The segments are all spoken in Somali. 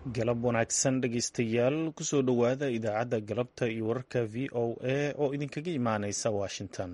galab wanaagsan dhegaystayaal kusoo dhowaada idaacadda galabta iyo wararka v o a oo idinkaga imaanaysa washington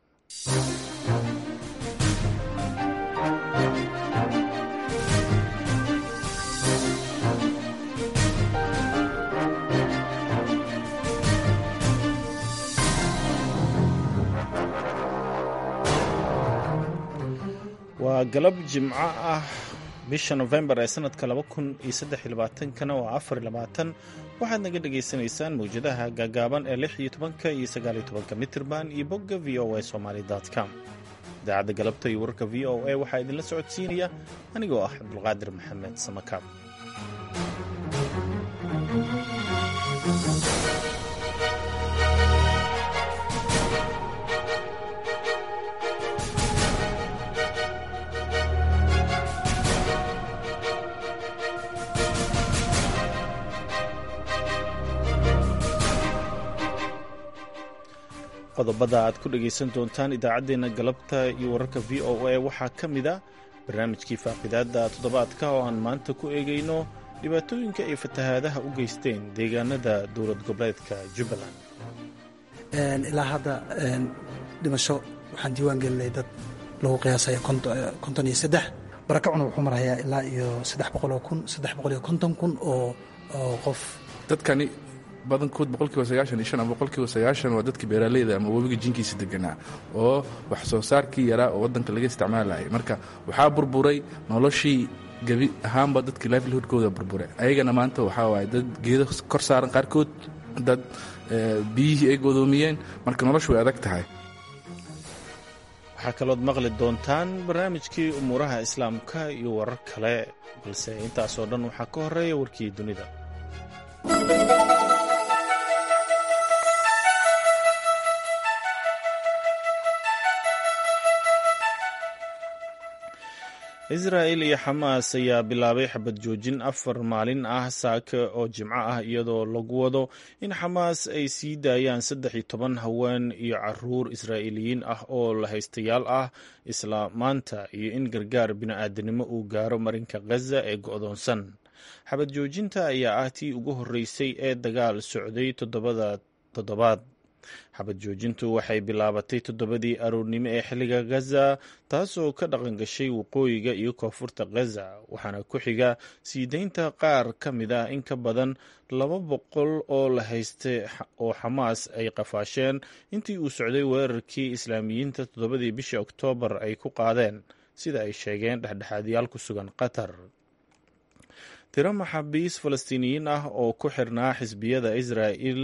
waa galab jimco ah bisha nofembar ee sanadka laba kun iyo saddex iyo labaatankana waa afar iyo labaatan waxaad naga dhagaysanaysaan mawjadaha gaagaaban ee lix iyo tobanka iyo sagaal iyo tobanka mitirban iyo bogga v o a somaly com idaacadda galabta iyo wararka v o a waxaa idinla socodsiinaya anigoo ah cabdulqaadir maxamed samakaab qodobada aad ku dhegaysan doontaan idaacaddeenna galabta iyo wararka v o a waxaa ka mid a barnaamijkii faaqidaadda toddobaadka oo aan maanta ku eegayno dhibaatooyinka ay fatahaadaha u geysteen deegaanada dowlad goboleedka jubbaland ilaa hadda dhimasho waxaan diiwaan gelinay dad lagu qiyaasaya konton iyo saddex barakacuna wuxuu marayaa ilaa iyo saddex boqoloo kun saddex boqol iyo konton kun oo qof dadkani badankood boqolkiiba sagaashan iyo shan ama boqolkiiba sagaashan waa dadka beeraaleyda ama webiga jinkiisa deganaa oo wax soo saarkii yaraa oo waddanka laga isticmaalayay marka waxaa burburay noloshii gebi ahaanba dadkii livelihoodkooda burbure ayagana maanta waxaa waaye dad geedo kor saaran qaarkood dad biyihii ay godoomiyeen marka noloshu way adag tahay waxaa kalood maqli doontaan barnaamijkii umuuraha islaamka iyo warar kale balse intaasoo dhan waxaa ka horeeya warkii dunida israa'il iyo xamaas ayaa bilaabay xabad joojin afar maalin ah saaka oo jimco ah iyadoo lagu wado in xamaas ay sii daayaan saddex iyo toban haween iyo caruur israa'iiliyiin ah oo lahaystayaal ah isla maanta iyo in gargaar bini'aadanimo uu gaaro marinka khaza ee go'doonsan xabad joojinta ayaa ah tii ugu horreysay ee dagaal socday toddobada toddobaad xabad joojintu waxay bilaabatay toddobadii aroornimo ee xilliga khaza taasoo ka dhaqan gashay waqooyiga iyo koonfurta khaza waxaana ku xiga sii deynta qaar ka mid ah in ka badan laba boqol oo la haystay oo xamaas ay qafaasheen intii uu socday weerarkii islaamiyiinta toddobadii bishii oktoobar ay ku qaadeen sida ay sheegeen dhexdhexaadyaal ku sugan qatar tiro maxaabiis falastiiniyiin ah oo ku xirnaa xisbiyada israa'il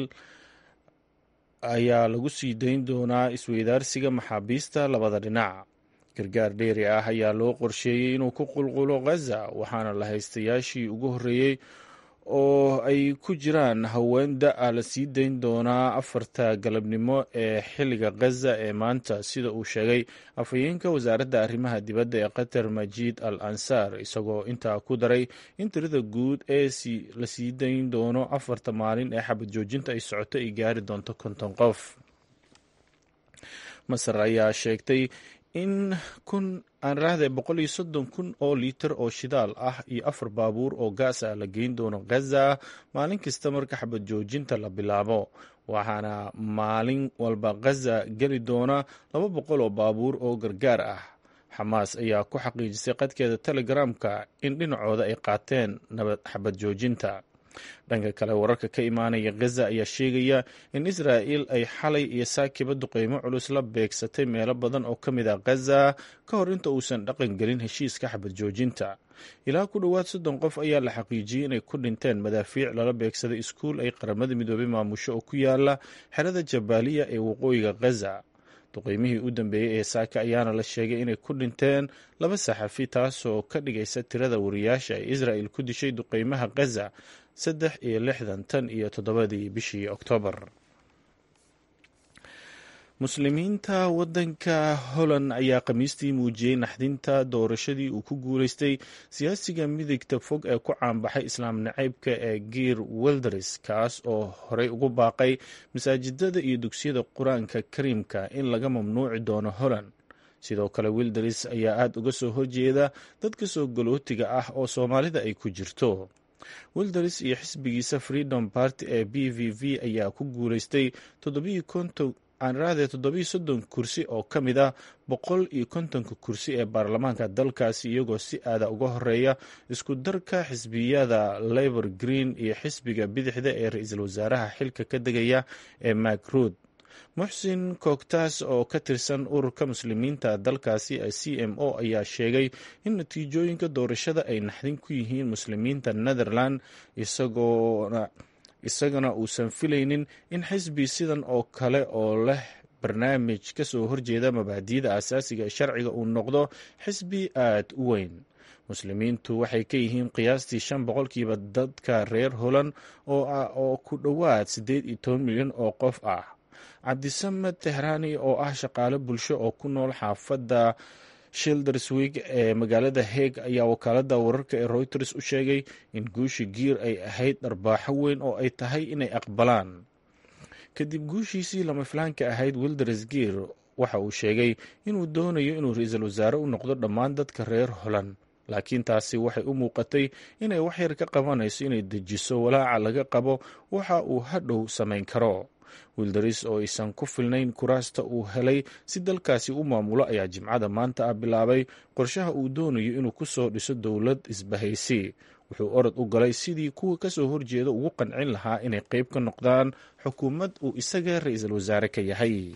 ayaa lagu sii dayn doonaa isweydaarsiga maxaabiista labada dhinac gargaar dheeri ah ayaa loo qorsheeyey inuu ku qulqulo khaza waxaana la haystayaashii ugu horreeyey oo ay ku jiraan haween da-a la sii dayn doonaa afarta galabnimo ee xilliga khaza ee maanta sida uu sheegay afhayeenka wasaaradda arrimaha dibadda ee qatar majiid al ansaar isagoo intaa ku daray in tirada guud ee la sii dayn doono afarta maalin ee xabad joojinta ay socoto ay gaari doonto konton qof masar ayaa sheegtay in kun aan raahday boqol iyo soddon kun oo liitar oo shidaal ah iyo afar baabuur oo gaas ah la geyn doono khaza maalin kasta marka xabad joojinta la bilaabo waxaana maalin walba khaza geli doona laba boqol oo baabuur oo gargaar ah xamaas ayaa ku xaqiijisay qadkeeda telegramka in dhinacooda ay qaateen nabad xabad joojinta dhanka kale wararka ka imaanaya khaza ayaa sheegaya in israa'il ay xalay iyo saakiba duqeymo culus la beegsatay meelo badan oo ka mid ah khaza ka hor inta uusan dhaqan gelin heshiiska xabad joojinta ilaa ku dhowaad soddon qof ayaa la xaqiijiyey inay ku dhinteen madaafiic lala beegsaday iskuul ay qaramada midoobay maamusho oo ku yaala xerada jabaaliya ee waqooyiga khaza duqeymihii u dambeeyey ee saaka ayaana la sheegay inay ku dhinteen laba saxafi taasoo ka dhigaysa tirada wariyaasha ay israa'il ku dishay duqeymaha khaza saddex iyo lixdan tan iyo toddobadii bishii oktoobar muslimiinta waddanka holland ayaa khamiistii muujiyey naxdinta doorashadii uu ku guuleystay siyaasiga midigta fog ee ku caanbaxay islaam nacaybka ee geer welderis kaas oo horey ugu baaqay masaajidada iyo dugsiyada qur-aanka kariimka in laga mamnuuci doono holland sidoo kale wilderis ayaa aada uga soo horjeeda dadka soo galootiga ah oo soomaalida ay ku jirto wilders iyo xisbigiisa freedom party ee b v v ayaa ku guuleystay aanraade toddobiyo soddon kursi oo ka mid ah boqol iyo kontonka kursi ee baarlamaanka dalkaasi iyagoo si aada uga horeeya isku darka xisbiyada labor green iyo xisbiga bidixda ee ra-iisul wasaaraha xilka ka degaya ee macruud muxsin koogtaas oo ka tirsan ururka muslimiinta dalkaasi ee c m o ayaa sheegay in natiijooyinka doorashada ay naxdin ku yihiin muslimiinta netherland isagoona isagana uusan filaynin in xisbi sidan oo kale oo leh barnaamij ka soo horjeeda mabaadi'da asaasiga ee sharciga uu noqdo xisbi aad u weyn muslimiintu waxay ka yihiin qiyaastii shan boqolkiiba dadka reer holand oo ku dhowaad siddeed iyo toban milyan oo qof ah cabdisamed tehraani oo ah shaqaale bulsho oo ku nool xaafadda shilderswig ee magaalada heeg ayaa wakaalada wararka ee reuters u sheegay in guushi giir ay ahayd dharbaaxo weyn oo ay tahay inay aqbalaan kadib guushiisii lama filaanka ahayd wilders giir waxa uu sheegay inuu doonayo inuu ra-iisul wasaare u noqdo dhammaan dadka reer holand laakiin taasi waxay u muuqatay inay waxyar ka qabanayso inay dejiso walaaca laga qabo waxa uu hadhow samayn karo wildaris oo aysan ku filnayn kuraasta uu helay si dalkaasi u maamulo ayaa jimcada maanta ah bilaabay qorshaha uu doonayo inuu ku soo dhiso dowlad isbahaysi wuxuu orod u galay sidii kuwa kasoo horjeeda ugu qancin lahaa inay qeyb ka noqdaan xukuumad uu isaga ra-iisul wasaare ka yahay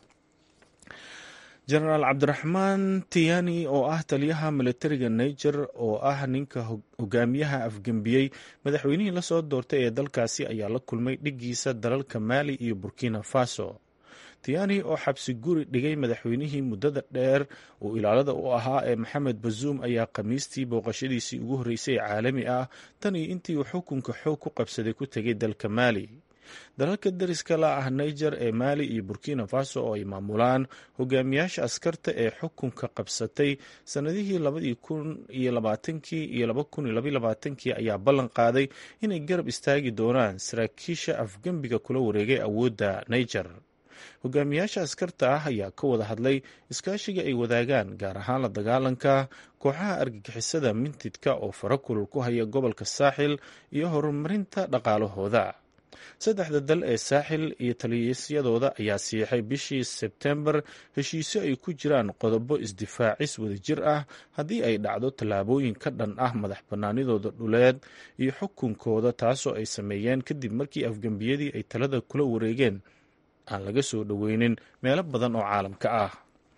jenaraal cabdiraxmaan tiyani oo ah taliyaha militariga niger oo ah ninka hogaamiyaha afgembiyey madaxweynihii lasoo doortay ee dalkaasi ayaa la kulmay dhigiisa dalalka maali iyo burkina faso tiyani oo xabsi guri dhigay madaxweynihii muddada dheer uu ilaalada u ahaa ee maxamed bazuum ayaa khamiistii booqashadiisii ugu horreysay ee caalami ah tan iyo intii uu xukunka xoog ku qabsaday ku tegay dalka maali dalalka dariska la ah niger ee maali iyo burkina faso oo ay maamulaan hogaamiyaasha askarta ee xukunka qabsatay sannadihii labadii kun iyo labaatankii iyo laba kun iyo labaiyo labaatankii ayaa ballan qaaday inay garab istaagi doonaan saraakiisha afgembiga kula wareegay awoodda niger hogaamiyaasha askarta ah ayaa ka wada hadlay iskaashiga ay wadaagaan gaar ahaan la dagaalanka kooxaha argagixisada mintidka oo fara kulul ku haya gobolka saaxil iyo horumarinta dhaqaalahooda saddexda dal ee saaxil iyo taliyasyadooda ayaa siixay bishii sebtembar heshiisyo ay ku jiraan qodobo isdifaacis wadajir ah haddii ay dhacdo tallaabooyin ka dhan ah madax bannaanidooda dhuleed iyo xukunkooda taasoo ay sameeyeen kadib markii afgembiyadii ay talada kula wareegeen aan laga soo dhoweynin meelo badan oo caalamka ah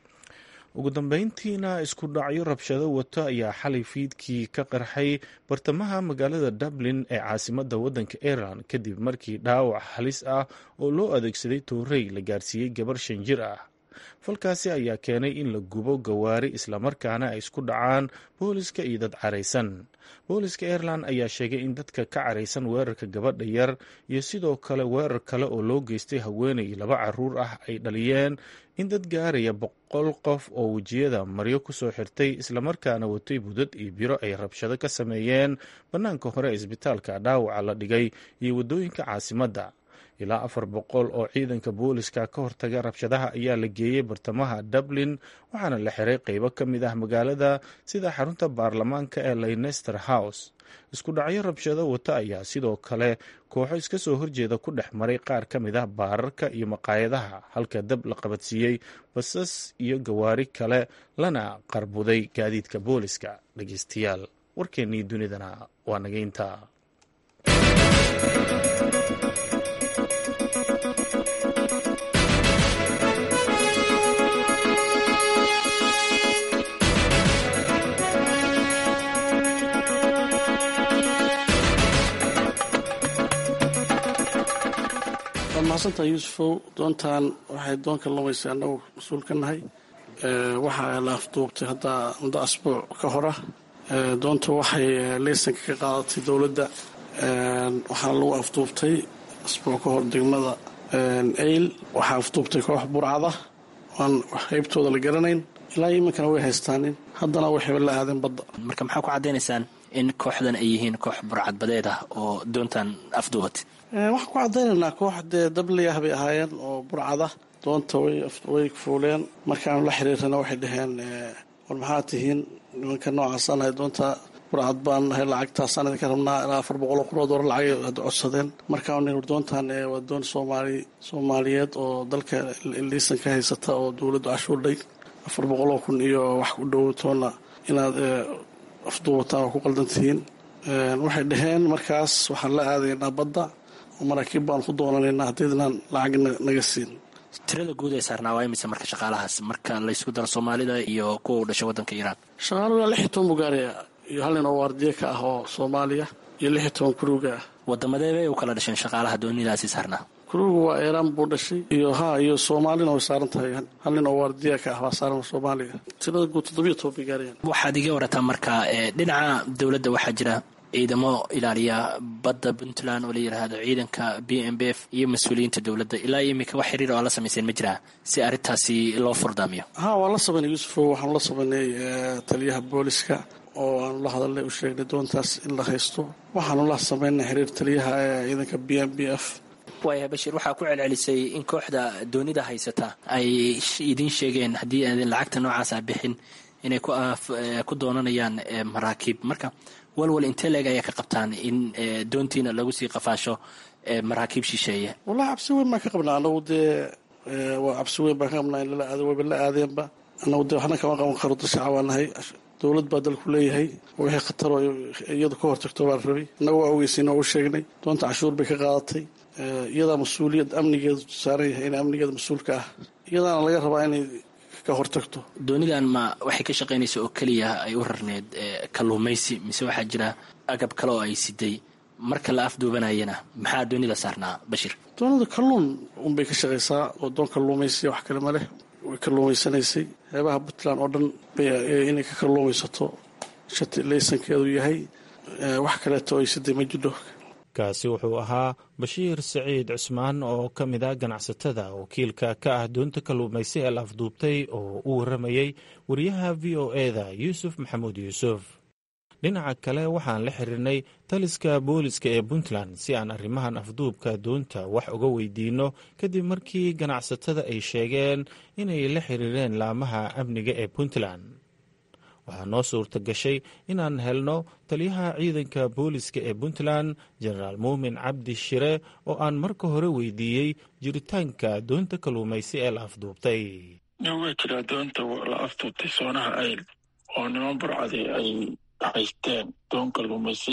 ugu dambeyntiina isku dhacyo rabshado wato ayaa xalay fiidkii ka qarxay bartamaha magaalada dublin ee caasimadda waddanka ireland kadib markii dhaawac halis ah oo loo adeegsaday toorey la gaarsiiyey gabar shan jir ah falkaasi ayaa keenay in la gubo gawaari islamarkaana ay isku dhacaan booliska iyo dad caraysan booliska ireland ayaa sheegay in dadka ka caraysan weerarka gabadha yar iyo sidoo kale weerar kale oo loo geystay haweenay laba caruur ah ay dhaliyeen in dad gaaraya boqol qof oo wejiyada maryo kusoo xirtay islamarkaana watay budad iyo biro ay rabshado ka sameeyeen bannaanka hore ee isbitaalka dhaawaca la dhigay iyo waddooyinka caasimadda ilaa afar boqol oo ciidanka booliska ka hortaga rabshadaha ayaa la geeyey bartamaha dublin waxaana la xiray qeybo ka mid ah magaalada sida xarunta baarlamaanka ee leynester house isku dhacyo rabshado wata ayaa sidoo kale kooxo iska soo horjeeda ku dhex maray qaar ka mid ah baararka iyo maqaayadaha halka dab la qabadsiiyey basas iyo gawaari kale lana qarbuday gaadiidka booliska dhegeystayaal warkeennii dunidana waa nageynta waad mahadsantaha yuusufow doontan waxay doonka lumaysa annagu mas-uul ka nahay waxaa la afduubtay hadda muddo asbuuc ka hora doonta waxay leysanka ka qaadatay dowladda waxaana lagu afduubtay asbuuc ka hor degmada eyl waxaa afduubtay koox burcada aan qaybtooda la garanayn ilaa iminkana way haystaanin haddana waxayba la aadeen badda marka maxaa ku caddaynaysaan in kooxdan ay yihiin koox burcadbadeed ah oo doontan afduubatay waxaan ku caddaynaynaa koox dee dabliyah bay ahaayeen oo burcada doonta way fuuleen markaanu la xiriirana waxay dhaheen war maxaa tihiin nimanka noocaasanahay doonta burcad baan nahay lacagtaasaan idinka rabnaa ilaa afar boqol oo kun oo doolar lacag ad codsadeen markaa nin doontan waa doon soomaali soomaaliyeed oo dalka liisan ka haysata oo dowladdu cashuurdhay afar boqol oo kun iyo wax ku dhow toonna inaad afduubataan waa ku qaldantihiin waxay dhaheen markaas waxaan la aadaynaa badda oo maraakiib baan ku doonanaynaa haddiidnaan lacag naga siin tirada guud ee saarnaa waa imise marka shaqaalahaas marka laysku daro soomaalida iyo kuwa u dhashay waddanka iiraan shaqaaluhu lix iyo toban bugaariya iyo hal nin oo waardiye ka ah oo soomaaliya iyo lix iyo toban kuruuga ah wadamadeed bay u kala dhasheen shaqaalaha doonidaasi saarnaa kuruuga waa iiraan buu dhashay iyo ha iyo soomaalina way saaran tahay hal nin oo waardiye ka ah waa saaran soomaaliya tirada guud toddobiyo toban bugaariya waxaad iga warataa marka dhinaca dowladda waxaa jira ciidamo ilaaliya badda puntland oo la yidhaahdo ciidanka b m b f iyo mas-uuliyiinta dowladda ilaa iyo imika wax xiriir oo la samayseen ma jiraa si arrintaasi loo furdaamiyo ha waan la samaynay yuusufo waxaanu la samaynay taliyaha booliska oo aanu la hadalnay u sheegnay doontaas in la haysto waxaanu la samaynay xiriir taliyaha ee ciidanka b m b f waaya bashiir waxaa ku celcelisay in kooxda doonida haysata ay idiin sheegeen haddii aadan lacagta noocaasa bixin inay ku doonanayaan maraakiib marka walwal intee leeg ayaa ka qabtaan in doontiina lagu sii qafaasho maraakiib shisheeye wallahi cabsi weyn baan ka qabnaa anagu dee waa cabsi weyn baan ka qabnaa in lala aado wayba la aadeenba anagu dee waxna kama qaban karo dashacaa waa nahay dowlad baa dalku leeyahay wixii khataroo iyadu ka hortagto baan rabay annaga waa ogeysiin oo u sheegnay doonta cashuur bay ka qaadatay iyadaa mas-uuliyad amnigeedu saaran yahay in amnigeeda mas-uulka ah iyadaana laga rabaa inay ka hortagto doonidan ma waxay ka shaqaynaysa oo keliya ay u rarneed kalluumaysi mise waxaa jira agab kale oo ay siday marka la afduubanayana maxaa doonida saarnaa bashiir doonida kalluun unbay ka shaqaysaa oo doon kalluumaysiya wax kale ma leh way kalluumaysanaysay xeebaha puntland oo dhan inay ka kalluumaysato shati laysankeedu yahay wax kaleeto ay siday ma jidho kaasi wuxuu ahaa bashiir saciid cusmaan oo ka mid a ganacsatada wakiilka ka ah doonta kalluumaysi ee la afduubtay oo u warramayey wariyaha v o eda yuusuf maxamuud yuusuf dhinaca kale waxaan la xiriirnay taliska booliska ee puntland si aan arrimahan afduubka doonta wax uga weydiinno kadib markii ganacsatada ay sheegeen inay la xiriireen laamaha amniga ee puntland waxaa noo suurta gashay inaan helno taliyaha ciidanka booliska ee puntland jenaraal muumin cabdi shire oo aan marka hore weydiiyey jiritaanka doonta kalluumaysi ee la afduubtay waa jiraa doonta la afduubtay soonaha ayl oo niman burcadi ay haysteen doon kalluumaysi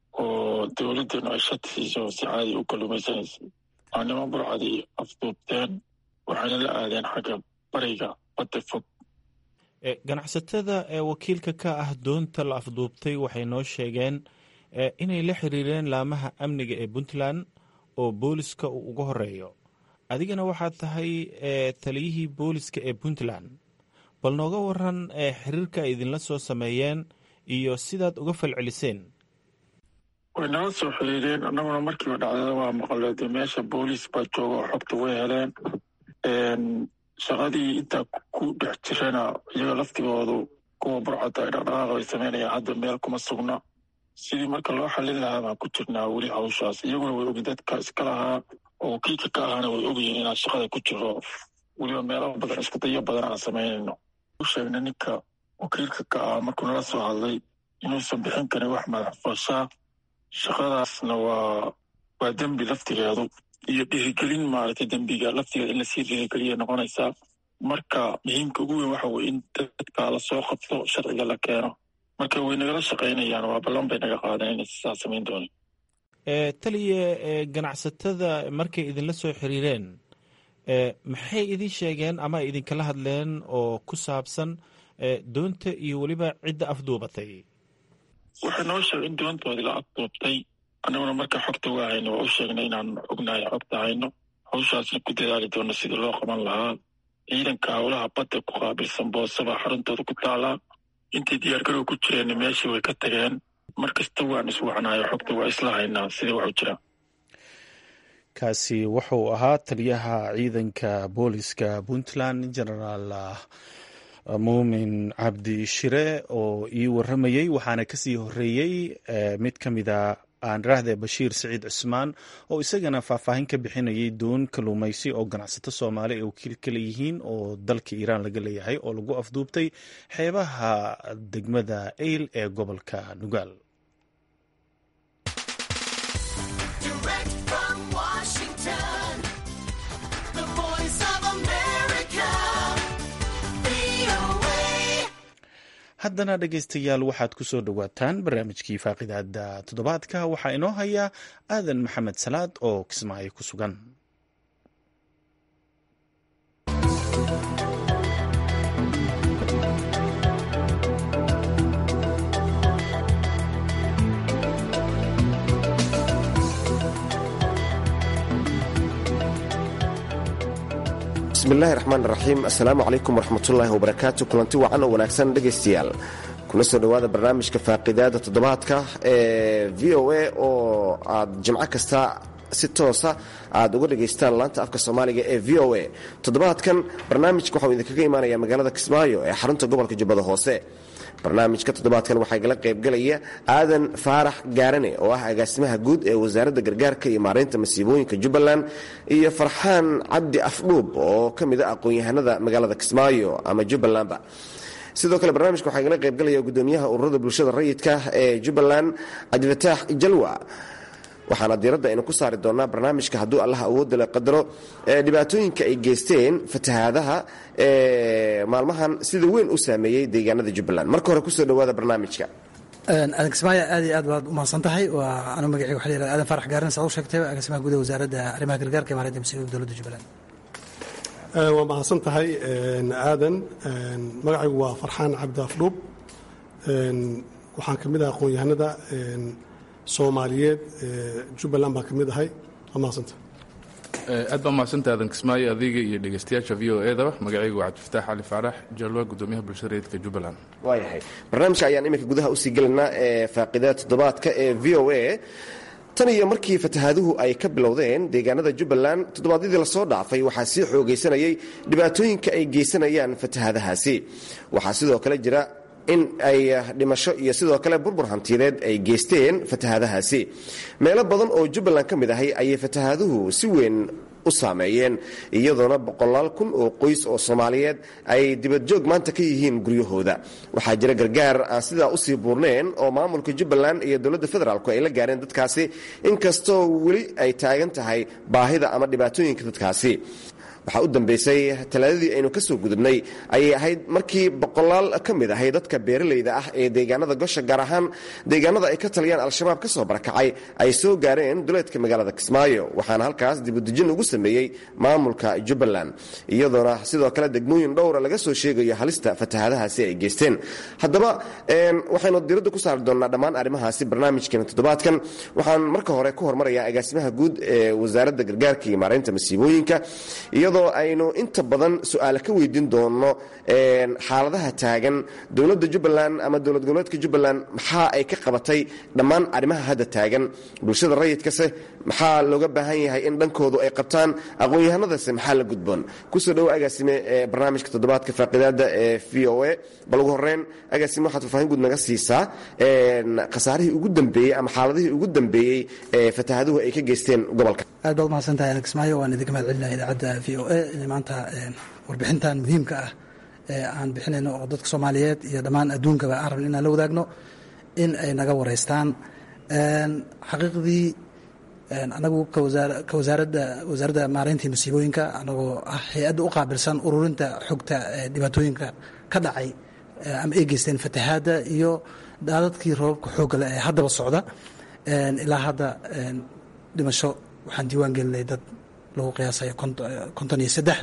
oo dowladdanu ay shati siiso si caadi u kalluumaysanaysay waa niman burcadi afduubteen waxayna la aadeen xagga bariga badda fog ganacsatada ee wakiilka ka ah doonta la afduubtay waxay noo sheegeen inay la xiriireen laamaha amniga ee puntland oo booliska uu uga horeeyo adigana waxaad tahay taliyihii booliska ee puntland bal nooga waran xiriirka ay idinla soo sameeyeen iyo sidaad uga falceliseen way nala soo xiriireen annaguna markiiba dhacdada waa maqleede meesha booliis baa jooga oo xogta way heleen shaqadii intaa ku dhex jirana iyaga laftigoodu kuwa burcadda ay dhaqdhaqaaq bay samaynayaan hadda meel kuma sugna sidii marka loo xallin lahaa baan ku jirnaa weli hawshaas iyaguna way ogi dadka iska lahaa oo wakiilka ka ahaana way ogyihiin inaan shaqada ku jiro weliba meelo badan isku dayo badan aan samaynayno u sheegna ninka wakiilka ka ah markuu nala soo hadlay inuusan bixin karin wax madax fooshaa shaqadaasna waa waa dembi laftigeedu iyo dhiirigelin maaragtay dembiga laftigeeda in lasii dhiirigeliya noqonaysaa marka muhiimka ugu weyn waxa weye in dadka lasoo qabto sharciga la keeno marka way nagala shaqaynayaan waa ballan bay naga qaadeen inay sisaa samayn doonin taliya ganacsatada markay idinla soo xiriireen maxay idin sheegeen ama ay idinkala hadleen oo ku saabsan doonta iyo weliba cidda afduubatay waxay noo sheegay in doontoodii la afduubtay annaguna marka xogta waa hayno waa u sheegnay inaan ognahay xogta hayno hawshaasna ku dadaali doono sidii loo qaban lahaa ciidanka howlaha badda ku qaabilsan boosaba xaruntooda ku taalaa intay diyaargarow ku jireen meeshii way ka tageen mar kasta waan iswacnayo xogta waa isla haynaa sidii waxu jira kaasi wuxuu ahaa taliyaha ciidanka booliska puntland genaraal muumin cabdi shire oo ii waramayey waxaana kasii horeeyey mid ka mida aan raahde bashiir siciid cismaan oo isagana faahfaahin ka bixinayay doon kaluumaysi oo ganacsato soomaali ay wakiil kala yihiin oo dalka iiraan laga leeyahay oo lagu afduubtay xeebaha degmada eyl ee gobolka nugaal haddana dhegaystayaal waxaad ku soo dhowaataan barnaamijkii faaqidaada toddobaadka waxaa inoo haya aadan maxamed salaad oo kismaayo ku sugan bismillahi raxmaan raxiim assalaamu calaykum waraxmatullaahi wabarakaatu kulanti wacan oo wanaagsan dhegaystayaal kuna soo dhowaada barnaamijka faaqidaada toddobaadka ee v o a oo aad jimco kasta si toosa aad uga dhegaystaan laanta afka soomaaliga ee v o a toddobaadkan barnaamijka waxau idinkaga imaanaya magaalada kismaayo ee xarunta gobolka jubbada hoose barnaamijka toddobaadkan waxaa igala qaybgalaya aadan faarax gaarane oo ah agaasimaha guud ee wasaaradda gargaarka iyo maaraynta masiibooyinka jubbaland iyo farxaan cabdi afdhuub oo ka mid a aqoon-yahanada magaalada kismaayo ama jubbalandba sidoo kale barnaamijka waxaa igala qaybgalaya gudoomiyaha ururada bulshada rayidka ee jubbaland cabdifataax jalwa waxaana diiradda aynu ku saari doonaa barnaamijka hadduu allah awoodda la qadaro dhibaatooyinka ay geysteen fatahaadaha ee maalmahan sida weyn u saameeyey deegaanada jubbaland marka hore kusoo dhowaada barnaamijka aadan kismaayo aad iyo aad baad u mahadsan tahay waa anu magacii waxa la yihahda aadan farax gaaran saa u sheegtay agaasimaha gudaha wasaaradda arrimaha gargaarka iyo maareynta masiibooyinka dowladda jubbaland waa mahadsan tahay aadan magacaygu waa farxaan cabdi afdhuub waxaan ka mid ah aqoon-yahanada soomaaliyeed jubbaland baan ka mid ahay waa mahadsanta aad baa mahadsanta aadan kismaayo adiga iyo dhegeystayaasha v o edaba magacaygu waa cabdifataax cali faarax jalwa gudoomiyaha bulshada rayidka jubbaland waayahay barnaamijka ayaan iminka gudaha usii gelaynaa ee faaqidada toddobaadka ee v o a tan iyo markii fatahaaduhu ay ka bilowdeen deegaanada jubbaland toddobaadyadii lasoo dhaafay waxaa sii xoogaysanayay dhibaatooyinka ay geysanayaan fatahaadahaasi waxaa sidoo kale jira in ay dhimasho iyo sidoo kale burbur hantiyadeed ay geysteen fatahaadahaasi meelo badan oo jubbaland ka mid ahay ayay fatahaaduhu si weyn u saameeyeen iyadoona boqolaal kun oo qoys oo soomaaliyeed ay dibadjoog maanta ka yihiin guryahooda waxaa jira gargaar aan sidaa usii buurneen oo maamulka jubbaland iyo dowladda federaalku ay la gaareen dadkaasi inkastoo weli ay taagan tahay baahida ama dhibaatooyinka dadkaasi waxaa u dambeysay talaadadii aynu ka soo gudubnay ayay ahayd markii boqolaal ka mid ahay dadka beeralayda ah ee deegaanada gosha gaar ahaan deegaanada ay ka taliyaan al-shabaab ka soo barakacay ay soo gaareen duleedka magaalada kismaayo waxaana halkaas dibudejin ugu sameeyey maamulka jubbaland iyadoona sidoo kale degmooyin dhowra laga soo sheegayo halista fatahaadahaasi ay geysteen haddaba waxaynu diradda ku saari doonnaa dhammaan arrimahaasi barnaamijkeena toddobaadkan waxaan marka hore ku hormarayaa agaasimaha guud ee wasaaradda gargaarka iyo maaraynta masiibooyinka iyadoo aynu inta badan su-aale ka weydiin doono xaaladaha taagan dowladda jubbaland ama dowlad goboleedka jubbaland maxaa ay ka qabatay dhammaan arrimaha hadda taagan bulshada rayidkase maxaa looga baahan yahay in dhankoodu ay qabtaan aqoon-yahanadase maxaa la gudboon kusoo dhowo agaasime ee barnaamijka toddobaadka faaqidaada ee v o a bal ugu horeyn agaasime waxaad faahfaahin guud naga siisaa khasaarihii ugu dambeeyey ama xaaladihii ugu dambeeyey ee fatahaaduhu ay ka geysteen gobolka aad baad umahadsantahay alex maayo waan idinka mahad celinaya idaacadda v o a inay maanta warbixintan muhiimka ah ee aan bixinayno oo dadka soomaaliyeed iyo dhammaan adduunkaba aan rabin inaan la wadaagno in ay naga wareystaan xaqiiqdii anagu ka wasaaradda wasaaradda maarayntii masiibooyinka anagoo ah hay-adda u qaabilsan ururinta xogta dhibaatooyinka ka dhacay ama ay geysteen fatahaadda iyo daadadkii roobabka xooggale ee haddaba socda ilaa hadda dhimasho waxaan diiwaan gelinay dad lagu qiyaasayo konton iyo saddex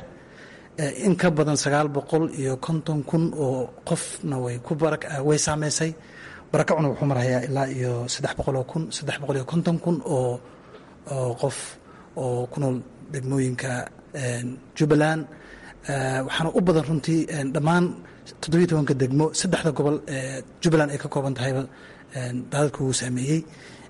in ka badan sagaal boqol iyo konton kun oo qofna way ku way saameysay barakacuna wuxuu marayaa ilaa iyo saddex boqoloo kun saddex boqol iyo konton kun oo oo qof oo ku nool degmooyinka jubbaland waxaana u badan runtii dhammaan toddobiyo tobanka degmo saddexda gobol ee jubbaland ay ka kooban tahayba daadadka uu saameeyey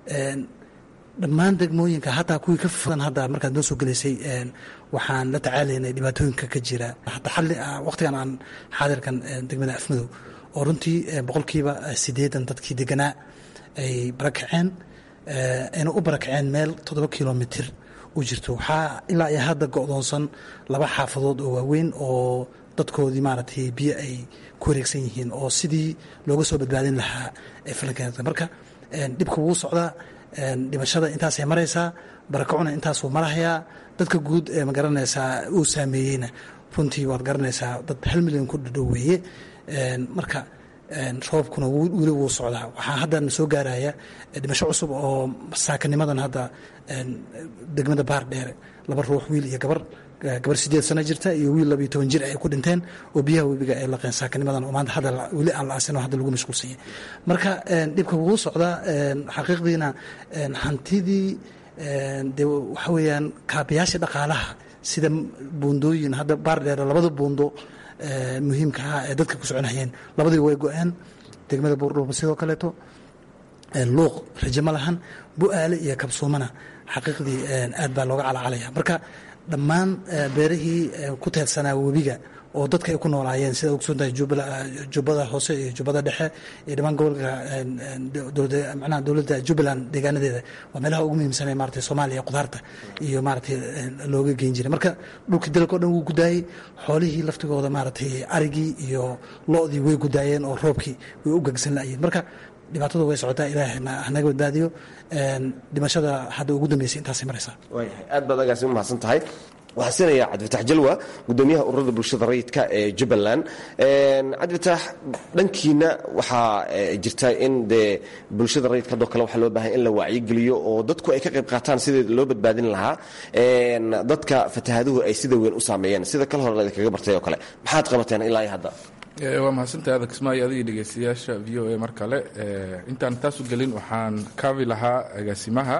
dhammaan degmooyinka hataa kuwii ka fogan hadda markaad noo soo gelaysay waxaan la tacaalaynay dhibaatooyinka ka jira hataa xalli waqtigan aan xaadirkan degmada afmadow oo runtii boqolkiiba siddeedan dadkii deganaa ay barakaceen ayna u barakaceen meel toddoba kilomitir u jirto waxaa ilaa iyo hadda go'doonsan laba xaafadood oo waaweyn oo dadkoodii maaragtay biyo ay ku wareegsan yihiin oo sidii looga soo badbaadin lahaa ee falankeeda marka dhibka wuu socdaa dhimashada intaasay maraysaa barakacuna intaasuu marahayaa dadka guud ee ma garanaysaa uu saameeyeyna runtii waad garanaysaa dad hal milyan ku dhadhow weeye marka roobkuna weli wuu socdaa waxaa haddana soo gaaraya dhimasho cusub oo saakanimadan hadda degmada baar dheere laba ruux wiil iyo gabar gabar sideed sano jirta iyo wiil labiyo toban jir ay ku dhinteen oo biyaha webiga ay laqeen saakanimadan oo maanta hadda weli aan la aasin oo hadda lagu mashquulsanyay marka dhibka wuu socdaa xaqiiqdiina hantidii de waxa weeyaan kaabayaasha dhaqaalaha sida buundooyin hadda baar dheere labada buundo muhiimka ah ee dadka ku soconayeen labadii way go-een degmada buurdhuuba sidoo kaleeto luuq raje ma lahan bu-aale iyo kabsuumana xaqiiqdii aad baa looga calacalaya marka dhammaan beerihii ku teedsanaa webiga oo dadka ay ku noolaayeen sida ogsoontahay jubbada hoose iyo jubbada dhexe iyo dhammaan gobolka manaha dowladda jubbaland deegaanadeeda waa meelaha ugu muhiimsanee maratay soomaaliya qudaarta iyo maratay looga geyn jiray marka dhulkii dalka o dhan wuu gudaayey xoolihii laftigooda maaragtay arigii iyo lo-dii way gudaayeen oo roobkii way u gegsan la'ayeen marka dhibaatadu way socotaa ilaahay hanaga badbaadiyo dhimashada hadda ugu dambeysay intaasay maraysaa waayahay aad baad agaasi u mahadsan tahay waxaa siinaya cabdifatax jalwa gudoomiyaha ururada bulshada rayidka ee jubbaland cabdifatax dhankiina waxaa jirta in dee bulshada rayidka hadoo kale waxaa loo baahanya in la wacyigeliyo oo dadku ay ka qayb qaataan sidii loo badbaadin lahaa dadka fatahaaduhu ay sida weyn u saameeyeen sida kal hore idinkaga bartay oo kale maxaad qabateen ilaa iyo hadda waa mahadsantahay adag kismaayo adigii dhegeystayaasha v o a mar kale intaan taasu gelin waxaan kaabi lahaa agaasimaha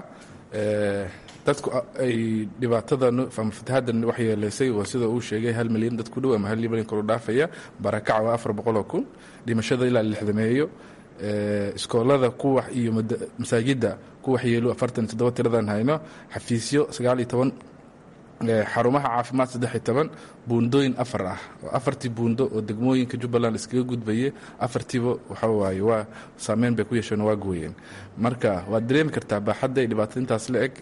dadku ay dhibaatada ama fatahadan waxyeeleysay waa sida uu sheegay hal milyan dad ku dhow ama hal milyan kor u dhaafaya barakac waa afar boqoloo kun dhimashada ilaa lixdameeyo iskoolada kuwax iyo masaajidda ku waxyeelo afartan iyo toddoba tiradan hayno xafiisyo sagaal iyo toban xarumaha caafimaad saddex iyo toban buundooyin afar ah oo afartii buundo oo degmooyinka jubbaland iskaga gudbayay afartiiba waxa waaye waa saameyn bay ku yeesheen waa gooyeen marka waad dareemi kartaa baaxadda dhibaatada intaas la eg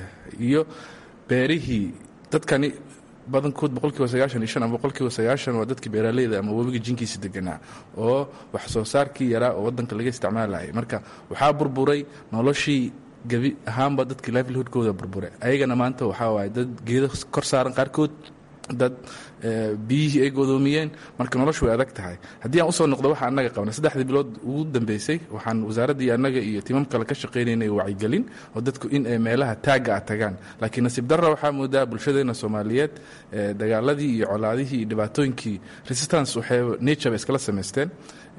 iyo beerihii dadkani badankood boqolkiiba sagaashan iyo shan ama boqolkiiba sagaashan waa dadkii beeraaleyda ama webiga jinkiisa deganaa oo wax soo saarkii yaraa oo waddanka laga isticmaalayay marka waxaa burburay noloshii gebi ahaanba dadkii livelihoodkooda burbure ayagana maanta waxaa waaye dad geedo kor saaran qaarkood dad biyihii ay godoomiyeen marka noloshu way adag tahay haddii aan usoo noqdo waxa annaga qabnay saddexdii bilood ugu dambeysay waxaan wasaaraddii annaga iyo timam kale ka shaqaynaynay wacyigelin oo dadku in ay meelaha taagga ah tagaan laakiin nasiib darra waxaa moodaa bulshadeena soomaaliyeed dagaaladii iyo colaadihii iyo dhibaatooyinkii resistance waxay nature bay iskala samaysteen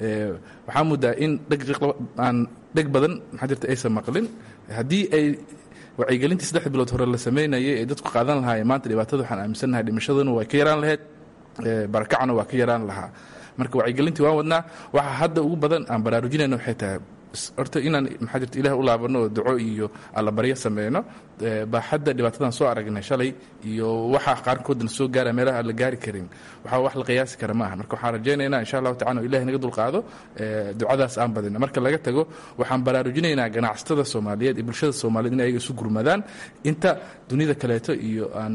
waxaa moodaa in aan dheg badan maxaa jirta aysan maqlin haddii ay wacyigelintii saddex bilood hore la sameynayay ee dadku qaadan lahaayeen maanta dhibaatada waxaan aaminsannahay dhimashaduna waa ka yaraan lahayd barakacana waa ka yaraan lahaa marka wacyigelintii waan wadnaa waxaa hadda ugu badan aan baraarujinayna waxay tahay horta inaan maxaa jirta ilaah u laabano oo duco iyo allabaryo sameyno baaxadda dhibaatadan soo aragnay shalay iyo waxa qaarkoodna soo gaara meelaha aan la gaari karin waxaa wax la qiyaasi kara maaha marka waxaan rajaynaynaa insha allahu tacala ilahi naga dulqaado ducadaas aan badina marka laga tago waxaan baraarujinaynaa ganacsatada soomaaliyeed iyo bulshada soomaaliyeed in ayaga isu gurmadaan inta dunida kaleeto iyo aan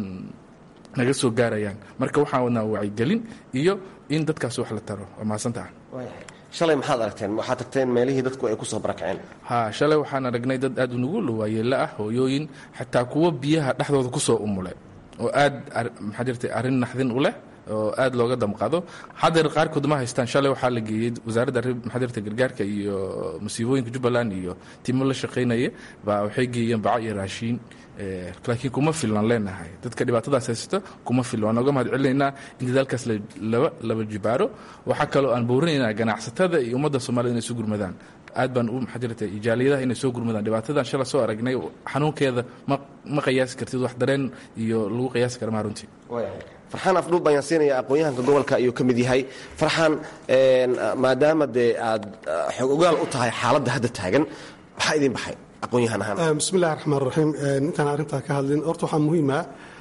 naga soo gaarayaan marka waxaan wadnaa wacyigelin iyo in dadkaas wax la taro waa mahadsantaha shalay maxaad aragteen waxaad tagteen meelihii dadku ay ku soo barakaceen ha shalay waxaan aragnay dad aad unugu waayeelo ah hooyooyin xataa kuwo biyaha dhexdooda ku soo umule oo aad maxaa jirta arrin naxdin u leh oo aad looga damqado haddeer qaarkood ma haystaan shalay waxaa la geeyey wasaaradda maxaa jirta gargaarka iyo musiibooyinka jubbaland iyo timo la shaqaynaya baa waxay geeyeen baco iyo raashiin laakiin kuma filnan leenahay dadka dhibaatadaas haysato kuma filna waan nooga mahad celinaynaa in dadaalkaas laba laba jibaaro waxaa kaloo aan boorinaynaa ganacsatada iyo ummadda soomaalida inay isu gurmadaan aad baan u maxaa jirta ijaaliyadaha inay soo gurmadaan dhibaatadan shala soo aragnay xanuunkeeda ma ma qiyaasi kartid wax dareen iyo lagu qiyaasi kara maa runtii farxaan afdhuub ayaan siinaya aqoon-yahanka gobolka ayuu ka mid yahay farxaan maadaama dee aad xog ogaal u tahay xaaladda hadda taagan maxaa idin baxay aqoon-yahan ahaan bismillahi raxmaan raxiim intaan arrintaa ka hadlin horta waxaa muhiima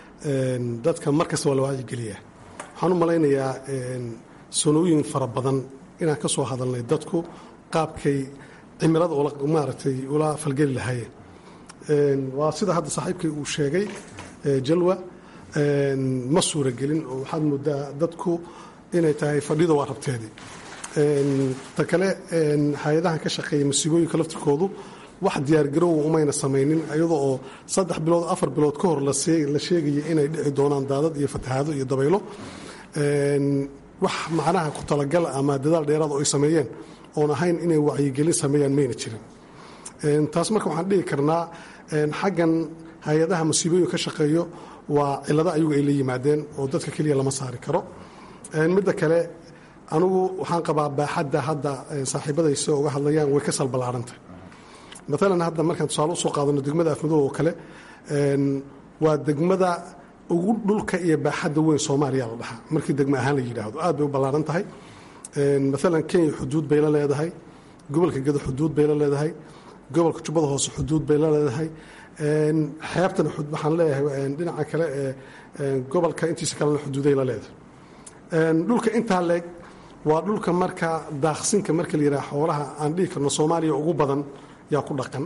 dadka mar kasta waa la wacyigeliyaa waxaan u malaynayaa sanooyin fara badan inaan ka soo hadalnay dadku qaabkay cimilada maaragtay ula falgeli lahaayeen waa sida hadda saaxiibkay uu sheegay jalwa ma suuragelin oo waxaad moodaa dadku inay tahay fadhida waa rabteedii ta kale hay-adahan ka shaqeeya masiibooyinka laftirkoodu wax diyaargarowa umayna samaynin iyadoo oo saddex bilood afar bilood ka hor la sheegaya inay dhici doonaan daadad iyo fatahaado iyo dabaylo wax macnaha ku talagal ama dadaal dheeraad oo ay sameeyeen oon ahayn inay wacyigelin sameeyaan mayna jirin taas marka waxaan dhihi karnaa xaggan hay-adaha masiibooyin ka shaqeeyo waa cilado ayagu ay la yimaadeen oo dadka keliya lama saari karo midda kale anugu waxaan qabaa baaxadda hadda saaxiibadaysa uga hadlayaan way ka salballaarantah maalan hadda markaan tusaale usoo qaadano degmada afmadow oo kale waa degmada ugu dhulka iyo baaxadda weyn soomaaliya la dhahaa markii degmo ahaan la yidhaahdo aad bay u ballaaran tahay maalan kenya xuduud bay la leedahay gobolka gedo xuduud bay la leedahay gobolka jubbada hoose xuduud bay la leedahay xeebtana waxaan leeyahay dhinaca kale ee gobolka intiisa kalena xuduuday la leedahay dhulka intaa leeg waa dhulka marka daaqsinka marka la yidhaha xoolaha aan dhihi karno soomaaliya ugu badan yaa ku dhaqan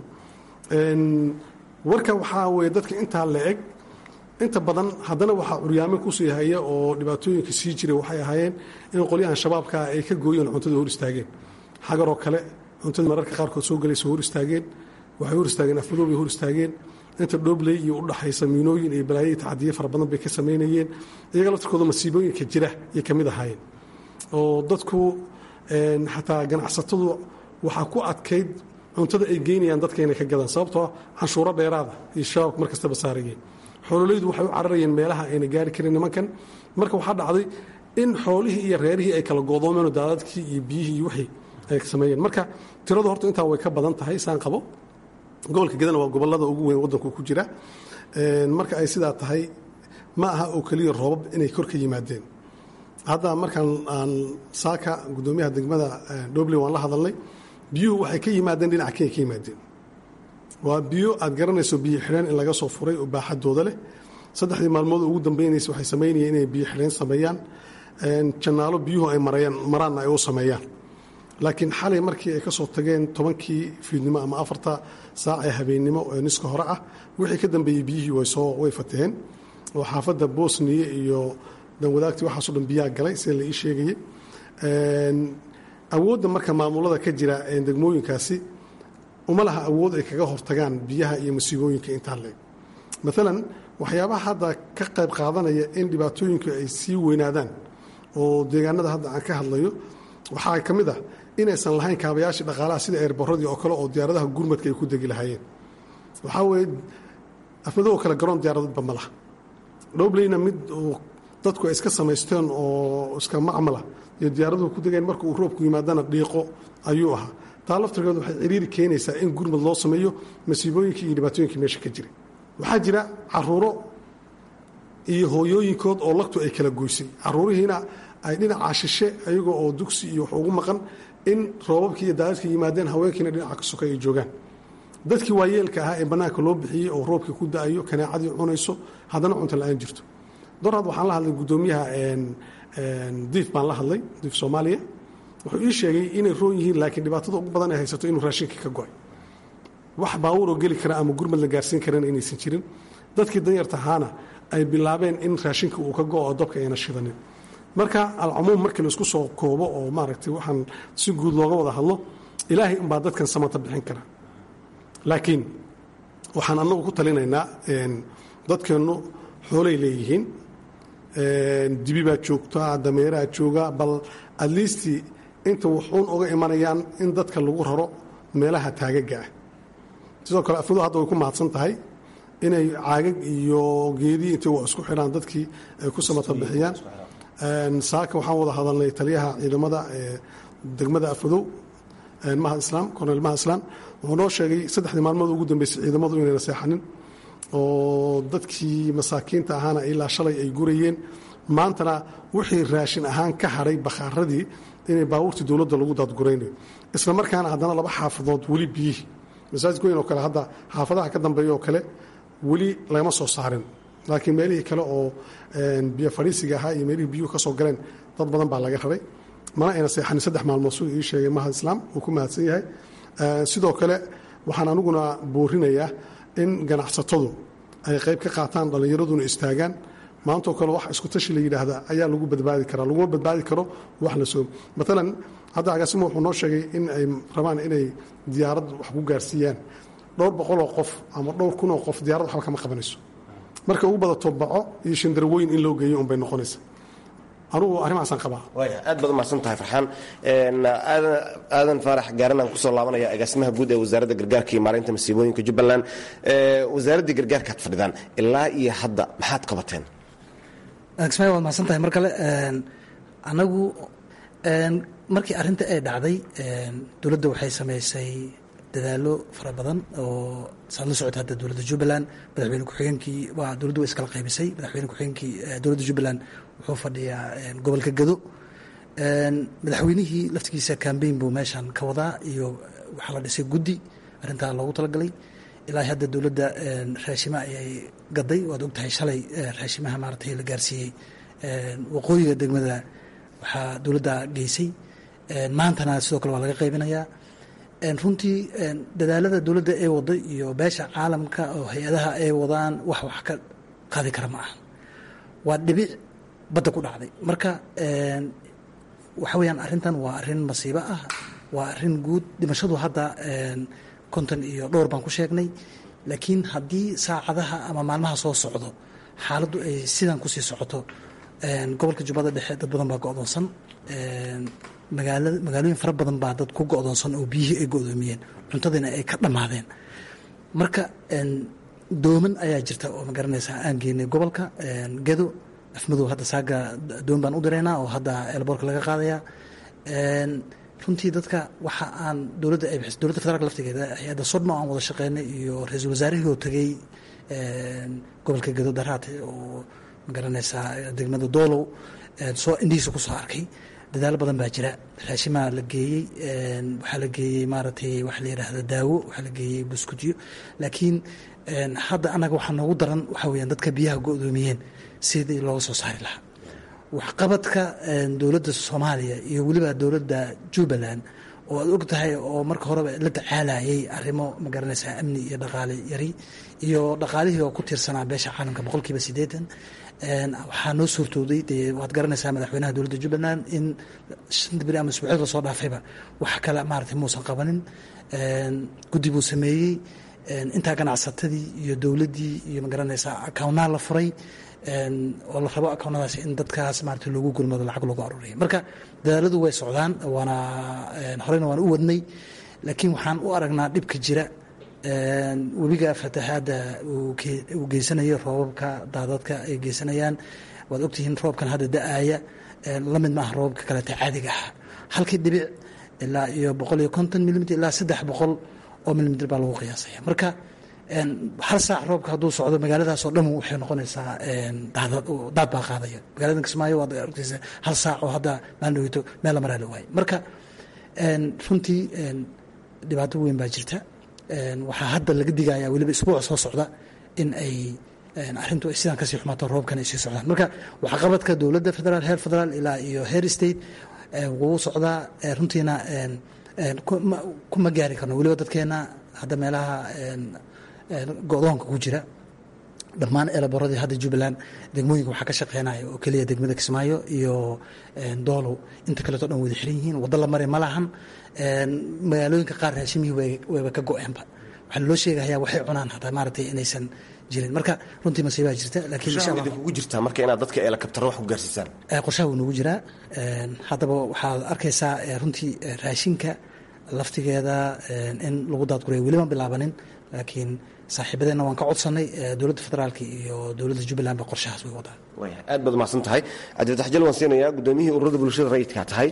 warka waxaa weeye dadka intaa la eg inta badan haddana waxaa curyaamo kusii haya oo dhibaatooyinka sii jiray waxay ahaayeen in qolyahan shabaabkaa ay ka gooyeen cuntada hor istaageen xagaroo kale cuntada mararka qaarkood soo galaysa hor istaageen waxay hor istaageen afmadow bay hor istaageen inta dhoobley iyo udhaxaysa miinooyin iyo balaayo tacadiye fara badan bay ka samaynayeen iyaga laftirkooda masiibooyinka jira ayay ka mid ahaayeen oo dadku xataa ganacsatadu waxaa ku adkayd cuntada ay geynayaan dadka inay ka gadaan sababtoo canshuuro dheeraada iyo shabaabka mar kastaba saarayeen xoololaydu waxay u cararayeen meelaha ayna gaari karin nimankan marka waxaa dhacday in xoolihii iyo reerihii ay kala goodoomeen daadadkii iyo biyihii iyo wixii ay sameeyeen marka tiradu horta intaa way ka badan tahay saan qabo gobolka gedana waa gobolada ugu weyn waddanku ku jira marka ay sidaa tahay ma aha oo keliya roobab inay kor ka yimaadeen hadda markaan aan saaka guddoomiyaha degmada dobley waan la hadalnay biyuhu waxay ka yimaadeen dhinaca kenya ka yimaadeen waa biyo aad garanayso biyo xidheen in laga soo furay oo baaxadooda leh saddexdii maalmood ugu dambeynaysa waxay samaynayeen inay biyo xidheen sameeyaan janaalo biyuhu ay marayaan maraanna ay u sameeyaan laakiin xalay markii ay ka soo tageen tobankii fiidnimo ama afarta saac ee habeennimo ee niska hore ah wixii ka dambeeyey biyihii way soo way fataheen oo xaafadda bosniya iyo danwadaagtii waxaaso dhan biyaa galay sida la ii sheegayey awoodda marka maamulada ka jira degmooyinkaasi uma laha awood ay kaga hortagaan biyaha iyo masiibooyinka intaa leeg maalan waxyaabaha hadda ka qayb qaadanaya in dhibaatooyinku ay sii weynaadaan oo deegaanada hadda aan ka hadlayo waxaa ka mid ah inaysan lahayn kaabayaashii dhaqaalaha sida eerbaradii oo kale oo diyaaradaha gurmadka ay ku degi lahaayeen waxaa weeye afmadoo kale garoon diyaaradadba ma laha dhowbleyna mid dadku ay iska samaysteen oo iska macmala iyo diyaaraduhu ku degeen marka uu roobku yimaadana dhiiqo ayuu ahaa taa laftirkeedu waxay ciriiri keenaysaa in gurmad loo sameeyo masiibooyinkii iyo dhibaatooyinkii meesha ka jiray waxaa jira caruuro iyo hooyooyinkood oo lagtu ay kala goysay caruurihiina ay dhinacaa shishe ayagoo oo dugsi iyo wax ugu maqan in roobabkii iyo daadadkii yimaadeen haweenkiina dhinaca ka sokay ay joogaan dadkii waayeelka ahaa ee bannaanka loo bixiyey oo roobkii ku da-ayo kanaacadii cunayso haddana cunto la-aan jirto doraad waxaan la hadlay guddoomiyaha diif baan la hadlay diif soomaaliya wuxuu ii sheegay inay roon yihiin laakiin dhibaatada ugu badan ay haysato inuu raashinkii ka go-ay wax baawuroo geli kara ama gurmad la gaarsiin karana inaysan jirin dadkii danyarta ahaana ay bilaabeen in raashinka uu ka go oo dabka ayna shidanin marka alcumuum markii laisku soo koobo oo maaragtay waxaan si guud looga wada hadlo ilaahay unbaa dadkan samata bixin kara laakiin waxaan annagu ku talinaynaa dadkeennu xoolay leeyihiin dibi baa joogta dameeraha jooga bal adliistii inta wuxuun uga imanayaan in dadka lagu raro meelaha taagaga ah sidoo kale afmadu hadda way ku mahadsan tahay inay caagag iyo geedii intay wax isku xidhaan dadkii ay ku samata bixiyaan saaka waxaan wada hadalnay taliyaha ciidamada degmada afmadow mahad islaam korneel mahad islaam wuxuu noo sheegay saddexdii maalmood ugu dambeysay ciidamadu inayna seexanin oo dadkii masaakiinta ahaana ilaa shalay ay gurayeen maantana wixii raashin ahaan ka hadhay bakhaaradii inay baabuurtii dowladda lagu daadguraynayo isla markaana haddana laba xaafadood weli biyihii masaajidka weyn oo kale hadda xaafadaha ka dambeeya oo kale weli lagama soo saarin laakiin meelihii kale oo biyo fadhiisiga ahaa iyo meelihii biyuhu ka soo galeen dad badan baa laga raray mana ayna seexanin saddex maalmood siduu ii sheegay mahad islaam uu ku mahadsan yahay sidoo kale waxaan aniguna boorinayaa in ganacsatadu ay qayb ka qaataan dhallinyaraduna istaagaan maantoo kale wax isku tashi la yidhaahdaa ayaa lagu badbaadi karaa laguma badbaadi karo wax la soo maalan hadda agaasimo wuxuu noo sheegay in ay rabaan inay diyaarad wax ku gaarsiiyaan dhowr boqoloo qof ama dhowr kunoo qof diyaarad waxba kama qabanayso marka ugu badato baco iyo shandarwooyin in loo geeyo unbay noqonaysa anugu arrimahaasaan qabaa waaya aad baad umahadsan tahay farxaan aadan faarax gaaranaan kusoo laabanaya agaasimaha guud ee wasaaradda gargaarka iyo maareynta masiibooyinka jubbaland wasaaraddii gargaarkaad fadhidaan ilaa iyo hadda maxaad qabateen agsmay waad mahadsan tahay mar kale anagu markii arrinta ay dhacday dowladda waxay samaysay dadaalo fara badan oo saad la socota hadda dowladda jubbaland madaxweyne ku-xigeenkii waa dowladdu way iskala qaybisay madaxweyne ku-xigeenkii dowladda jubbaland wuxuu fadhiyaa gobolka gado madaxweynihii laftigiisa cambaign buu meeshan ka wadaa iyo waxaa la dhisay guddi arrintaa loogu talagalay ilaa hadda dowladda raashima ayay gaday waad ogtahay shalay raashimaha maaratay la gaarsiiyey waqooyiga degmada waxaa dowladda geysay maantana sidoo kale waa laga qaybinayaa runtii dadaalada dowladda ee waday iyo beesha caalamka oo hay-adaha ay wadaan wax wax ka qaadi kara ma ahan waa dhibic badda ku dhacday marka waxa weyaan arrintan waa arrin masiibo ah waa arrin guud dhimashadu hadda konton iyo dhowr baan ku sheegnay laakiin haddii saacadaha ama maalmaha soo socdo xaaladdu ay sidan kusii socoto gobolka jubbada dhexe dad badan baa go-doonsan magaala magaalooyin fara badan baa dad ku go-doonsan oo biyihii ay go-doomiyeen cuntadiina ay ka dhammaadeen marka dooman ayaa jirta oo magaranaysaa aan geynay gobolka gedo afmadow hadda saaga doon baan u diraynaa oo hadda elboorka laga qaadayaa runtii dadka waxa aan dowladda ay bixis dowladda federaalka laftigeeda hay-adda sodma aan wada shaqeynay iyo ra-iisul wasaarihii oo tegey gobolka gedo daraate oo magaranaysaa degmada doolow soo indhihiisa ku soo arkay dadaalo badan baa jira raashimaa la geeyey waxaa la geeyey maaragtay waxa la yidhaahda daawo waxaa la geeyey buskudyo laakiin hadda annaga waxaa noogu daran waxaa weyaan dadka biyaha go-doomiyeen sidii looga soo saari lahaa waxqabadka dowladda soomaaliya iyo weliba dowladda jubbaland oo aad og tahay oo marka horeba la tacaalayay arrimo magaranaysaa amni iyo dhaqaale yari iyo dhaqaalihii oo ku tiirsanaa beesha caalamka boqolkiiba siddeetan waxaa noo suurtooday dee waad garanaysaa madaxweynaha dowladda jubbaland in shanta beri ama isbuucyad lasoo dhaafayba wax kale maaragtay muusan qabanin guddi buu sameeyey intaa ganacsatadii iyo dowladdii iyo magaranaysaa akawnaal la furay oo la rabo akawnadaas in dadkaas maarata loogu gurmado lacag loogu aruuriya marka dadaaladu way socdaan waana horeyna waan u wadnay laakiin waxaan u aragnaa dhibka jira webiga fatahaadda uu geysanayo roobabka daadadka ay geysanayaan waad ogtihiin roobkan hadda da-aaya la mid maaha roobabka kaleeta caadiga ah halkii dhibic ilaa iyo boqol iyo konton milimiter ilaa saddex boqol oo milimiter baa lagu qiyaasaya marka hal saac roobka hadduu socdo magaaladaasoo dhan waxay noqonaysaa daad baa qaadaya magaalada kismaayo waad argtaysa hal saac oo hadda maalin dhaweyto meel la maraa la waayo marka runtii dhibaato weyn baa jirta waxaa hadda laga digaya weliba isbuuca soo socda in ay arrintu ay sidaan kasii xumaato roobkan ay sii socdaan marka waxqabadka dowladda federaal heer federaal ilaa iyo heer state wuu socdaa runtiina kuma gaari karno weliba dadkeena hadda meelaha go-doonka ku jira dhammaan eelaboradii hadda jubbaland degmooyinka waxaa ka shaqeynaya oo keliya degmada kismaayo iyo doolow inta kaleeto dhan wada xiran yihiin waddo la mari ma lahan magaalooyinka qaar raashimihii wayba ka go-eenba waxaa loo sheegayaa waxay cunaan hataa maaragtay inaysan jirin marka runtii masiibaa jirta laakiin insha allah kugu jirtaa marka inaad dadka eelakabtaro wax ku gaarsiisaan qorshaha wuu nagu jiraa haddaba waxaad arkaysaa runtii raashinka laftigeeda in lagu daadgurayo weli ma bilaabanin laakiin saaxiibadeenna waan ka codsanay dowladda federaalka iyo dowladda jubbaland ba qorshahaas way wadaan aad baad umahadsan tahay cabdifatx jal waan siinayaa gudoomiyihii ururada bulshada rayidkaa tahay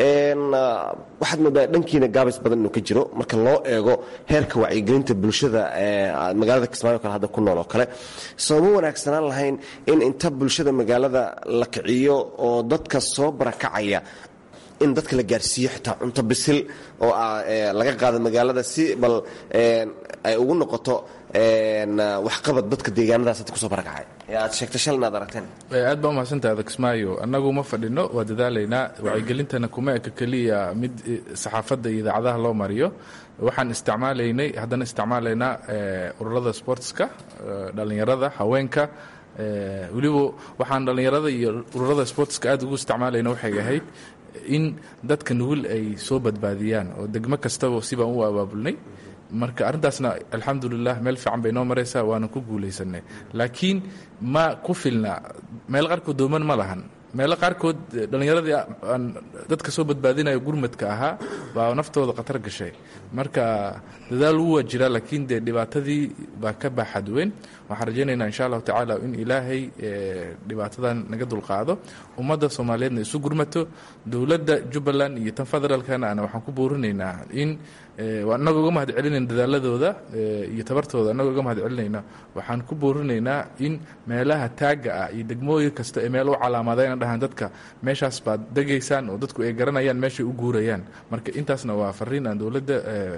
waxaad moodaa dhankiina gaabis badan inuu ka jiro marka loo eego heerka wacyigelinta bulshada magaalada kismaayo kale hadda ku nool oo kale sooma wanaagsanaan lahayn in inta bulshada magaalada la kiciyo oo dadka soo barakacaya in dadka la gaarsiiyo xitaa cunto bisil oo laga qaado magaalada si bal ay ugu noqoto waxqabad dadka deegaanadaas hadda kusoo barakacay ee aad sheegtay shalna aad aragteen aad baa umahadsantaha adakismaayo annagu ma fadhino waa dadaalaynaa wacyigelintana kuma eka keliya mid saxaafadda iyo idaacadaha loo mariyo waxaan isticmaalaynay haddana isticmaalaynaa ururada sportska dhallinyarada haweenka weliba waxaan dhallinyarada iyo ururada sportska aad ugu isticmaalayna waxay ahayd in dadka nugul ay soo badbaadiyaan oo degmo kastaba sibaan u abaabulnay marka arrintaasna alxamdulilah meel fiican bay noo maraysaa waana ku guulaysanay laakiin ma ku filna meel qaarkood dooman ma lahan meelo qaarkood dhallinyaradii aan dadka soo badbaadinayo gurmadka ahaa baa naftooda khatar gashay marka dadaal wuu waa jiraa laakiin dee dhibaatadii baa ka baaxad weyn waxaan rajaynaynaa insha allahu tacaala in ilaahay dhibaatadan naga dulqaado ummadda soomaaliyeedna isu gurmato dowladda jubbaland iyo tan federaalkana ana waxaan ku boorinaynaa in annaga uga mahad celinayna dadaaladooda iyo tabartooda annaga uga mahad celinayna waxaan ku boorinaynaa in meelaha taagga ah iyo degmooyin kasta ee meel u calaamadayna dhahaan dadka meeshaas baad degaysaan oo dadku ay garanayaan meeshay u guurayaan marka intaasna waa fariin aan dowladda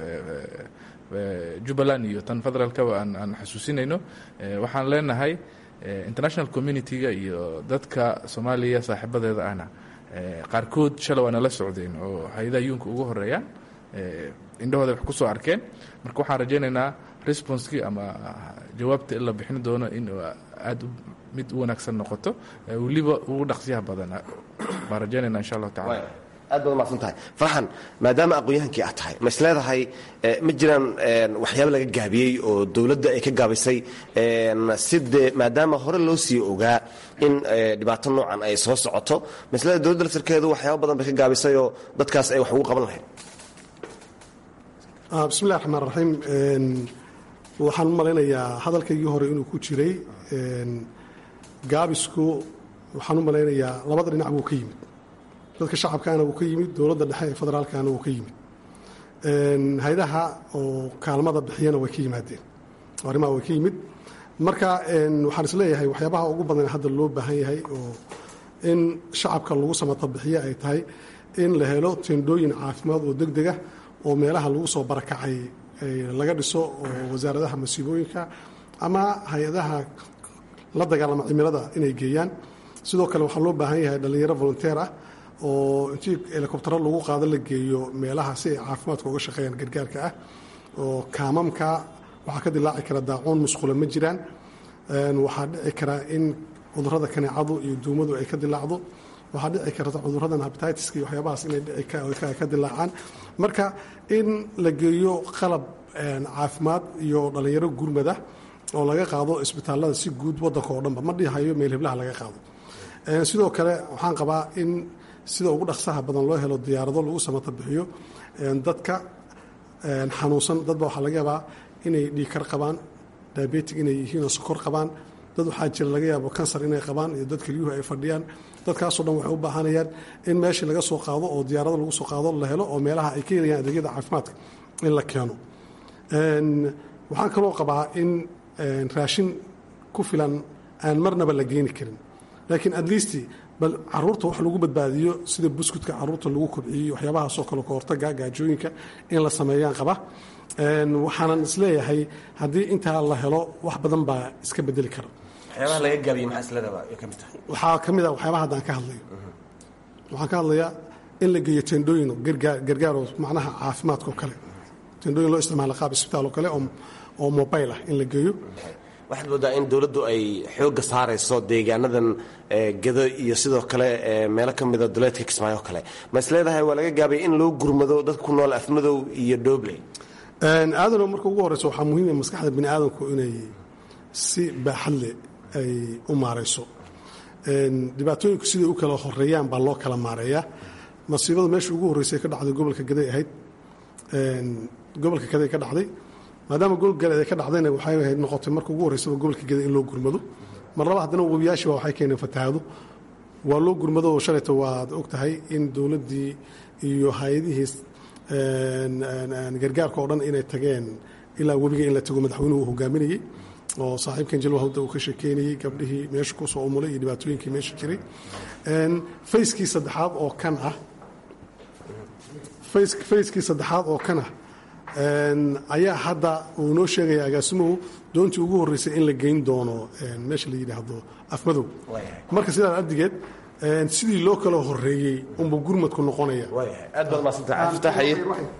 jubbaland iyo tan federaalkaba aan xasuusinayno waxaan leenahay international community-ga iyo dadka soomaaliya saaxiibadeeda ahna qaarkood shalay waa nala socdeen oo hay-adaha yuunka ugu horeeyaan indhahooda wax ku soo arkeen marka waxaan rajaynaynaa responskii ama jawaabta in la bixin doono in aada mid u wanaagsan noqoto weliba ugu dhaqsiyaha badan baan rajaynayna insha allahu tacala aad baad umaqsan tahay farxan maadaama aqoon-yahankii aad tahay ma is leedahay ma jiraan waxyaaba laga gaabiyey oo dowladda ay ka gaabisay sidee maadaama hore loo sii ogaa in dhibaato noocan ay soo socoto ma is leedahay dowladda laftirkeedu waxyaaba badan bay ka gaabisay oo dadkaas ay wax ugu qaban lahayd bismillahi raxmaan raxiim waxaan u malaynayaa hadalkaygii hore inuu ku jiray gaabisku waxaan u malaynayaa labada dhinac buu ka yimid dadka shacabkaana wuu ka yimid dowladda dhexe ee federaalkana wuu ka yimid hay-adaha oo kaalmada bixiyana way ka yimaadeen arrimaha way ka yimid marka waxaan is leeyahay waxyaabaha ugu badan hadda loo baahan yahay oo in shacabka lagu samata bixiyo ay tahay in la helo tendooyin caafimaad oo deg dega oo meelaha lagu soo barakacay laga dhiso oo wasaaradaha masiibooyinka ama hay-adaha la dagaalama cimilada inay geeyaan sidoo kale waxaa loo baahan yahay dhallinyaro volunteer ah oo intii helikobtaro lagu qaado la geeyo meelaha si ay caafimaadka uga shaqeeyaan gargaarka ah oo kaamamka waxaa ka dilaaci kara daacuun musqula ma jiraan waxaa dhici karaa in cudurada kaneecadu iyo duumadu ay ka dilaacdo waxaa dhici karta cuduradan habititiska iyo waxyaabahaas inay ka dilaacaan marka in la geeyo qalab caafimaad iyo dhallinyaro gurmada oo laga qaado isbitaalada si guud wadanka oo dhanba ma dhihayo meel heblaha laga qaado sidoo kale waxaan qabaa in sida ugu dhaqsaha badan loo helo diyaarado lagu samata bixiyo dadka xanuunsan dadba waxaa laga yaabaa inay dhiikar qabaan diabetic inay yihiin oo sokor qabaan dad waxaa jira laga yaabo kansar inay qabaan iyo dad kelyuhu ay fadhiyaan dadkaasoo dhan waxay u baahanayaan in meeshii laga soo qaado oo diyaarado lagu soo qaado la helo oo meelaha ay ka helayaan adeegyada caafimaadka in la keeno waxaan kaloo qabaa in raashin ku filan aan marnaba la geeni karin laakiin at least bal caruurta wax lagu badbaadiyo sida buskudka caruurta lagu kobciyo waxyaabahaasoo kale ka hortaga gaajooyinka in la sameeyaan qaba waxaanan isleeyahay haddii intaa la helo wax badan baa iska bedeli kara waxyaabaha laga gaabiye maxaa isleedaha ka mid tahay waxaa ka mid a waxyaabaha haddaan ka hadlayo waxaan ka hadlayaa in la geeyo tendooyin gargaaroo macnaha caafimaadka oo kale tendooyin loo isticmaala qaab isbitaal oo kale oo mobile ah in la geeyo waxaad moodaa in dowladdu ay xoogga saarayso deegaanadan gedo iyo sidoo kale meelo ka mida duleedka kismaayo oo kale ma is leedahay waa laga gaabay in loo gurmado dadka ku nool afmadow iyo doobley aadano marka ugu horeyso waxaa muhiima maskaxda bini aadamku inay si baaxad leh ay u maarayso dhibaatooyinku siday u kala horeeyaan baa loo kala maareeyaa masiibada meesha ugu horreysay ka dhacday gobolka gaday ahayd gobolka gaday ka dhacday maadaama gobolka gaday ay ka dhacdayna waxay ahayd noqotay marka ugu horreysaba gobolka gaday in loo gurmado mar laba haddana webiyaashiiba waxay keeneen fatahaado waa loo gurmado oo shalayta waad og tahay in dowladdii iyo hay-adihii gargaarka oo dhan inay tageen ilaa webiga in la tago madaxweynuhu uu hogaaminayey oo saaxiibkan jilwa hawda uu ka sheekeynayey gabdhihii meesha kusoo umulay iyo dhibaatooyinkii meesha jiray fayskii saddexaad oo kan ah fayskii saddexaad oo kan ah ayaa hadda uu noo sheegaya agaasimuhu doontii ugu horreysay in la geyn doono meesha la yidhaahdo afmadow marka sidaa addigeed sidii loo kala horeeyey unbuu gurmadku noqonaya aad baad maadsantahay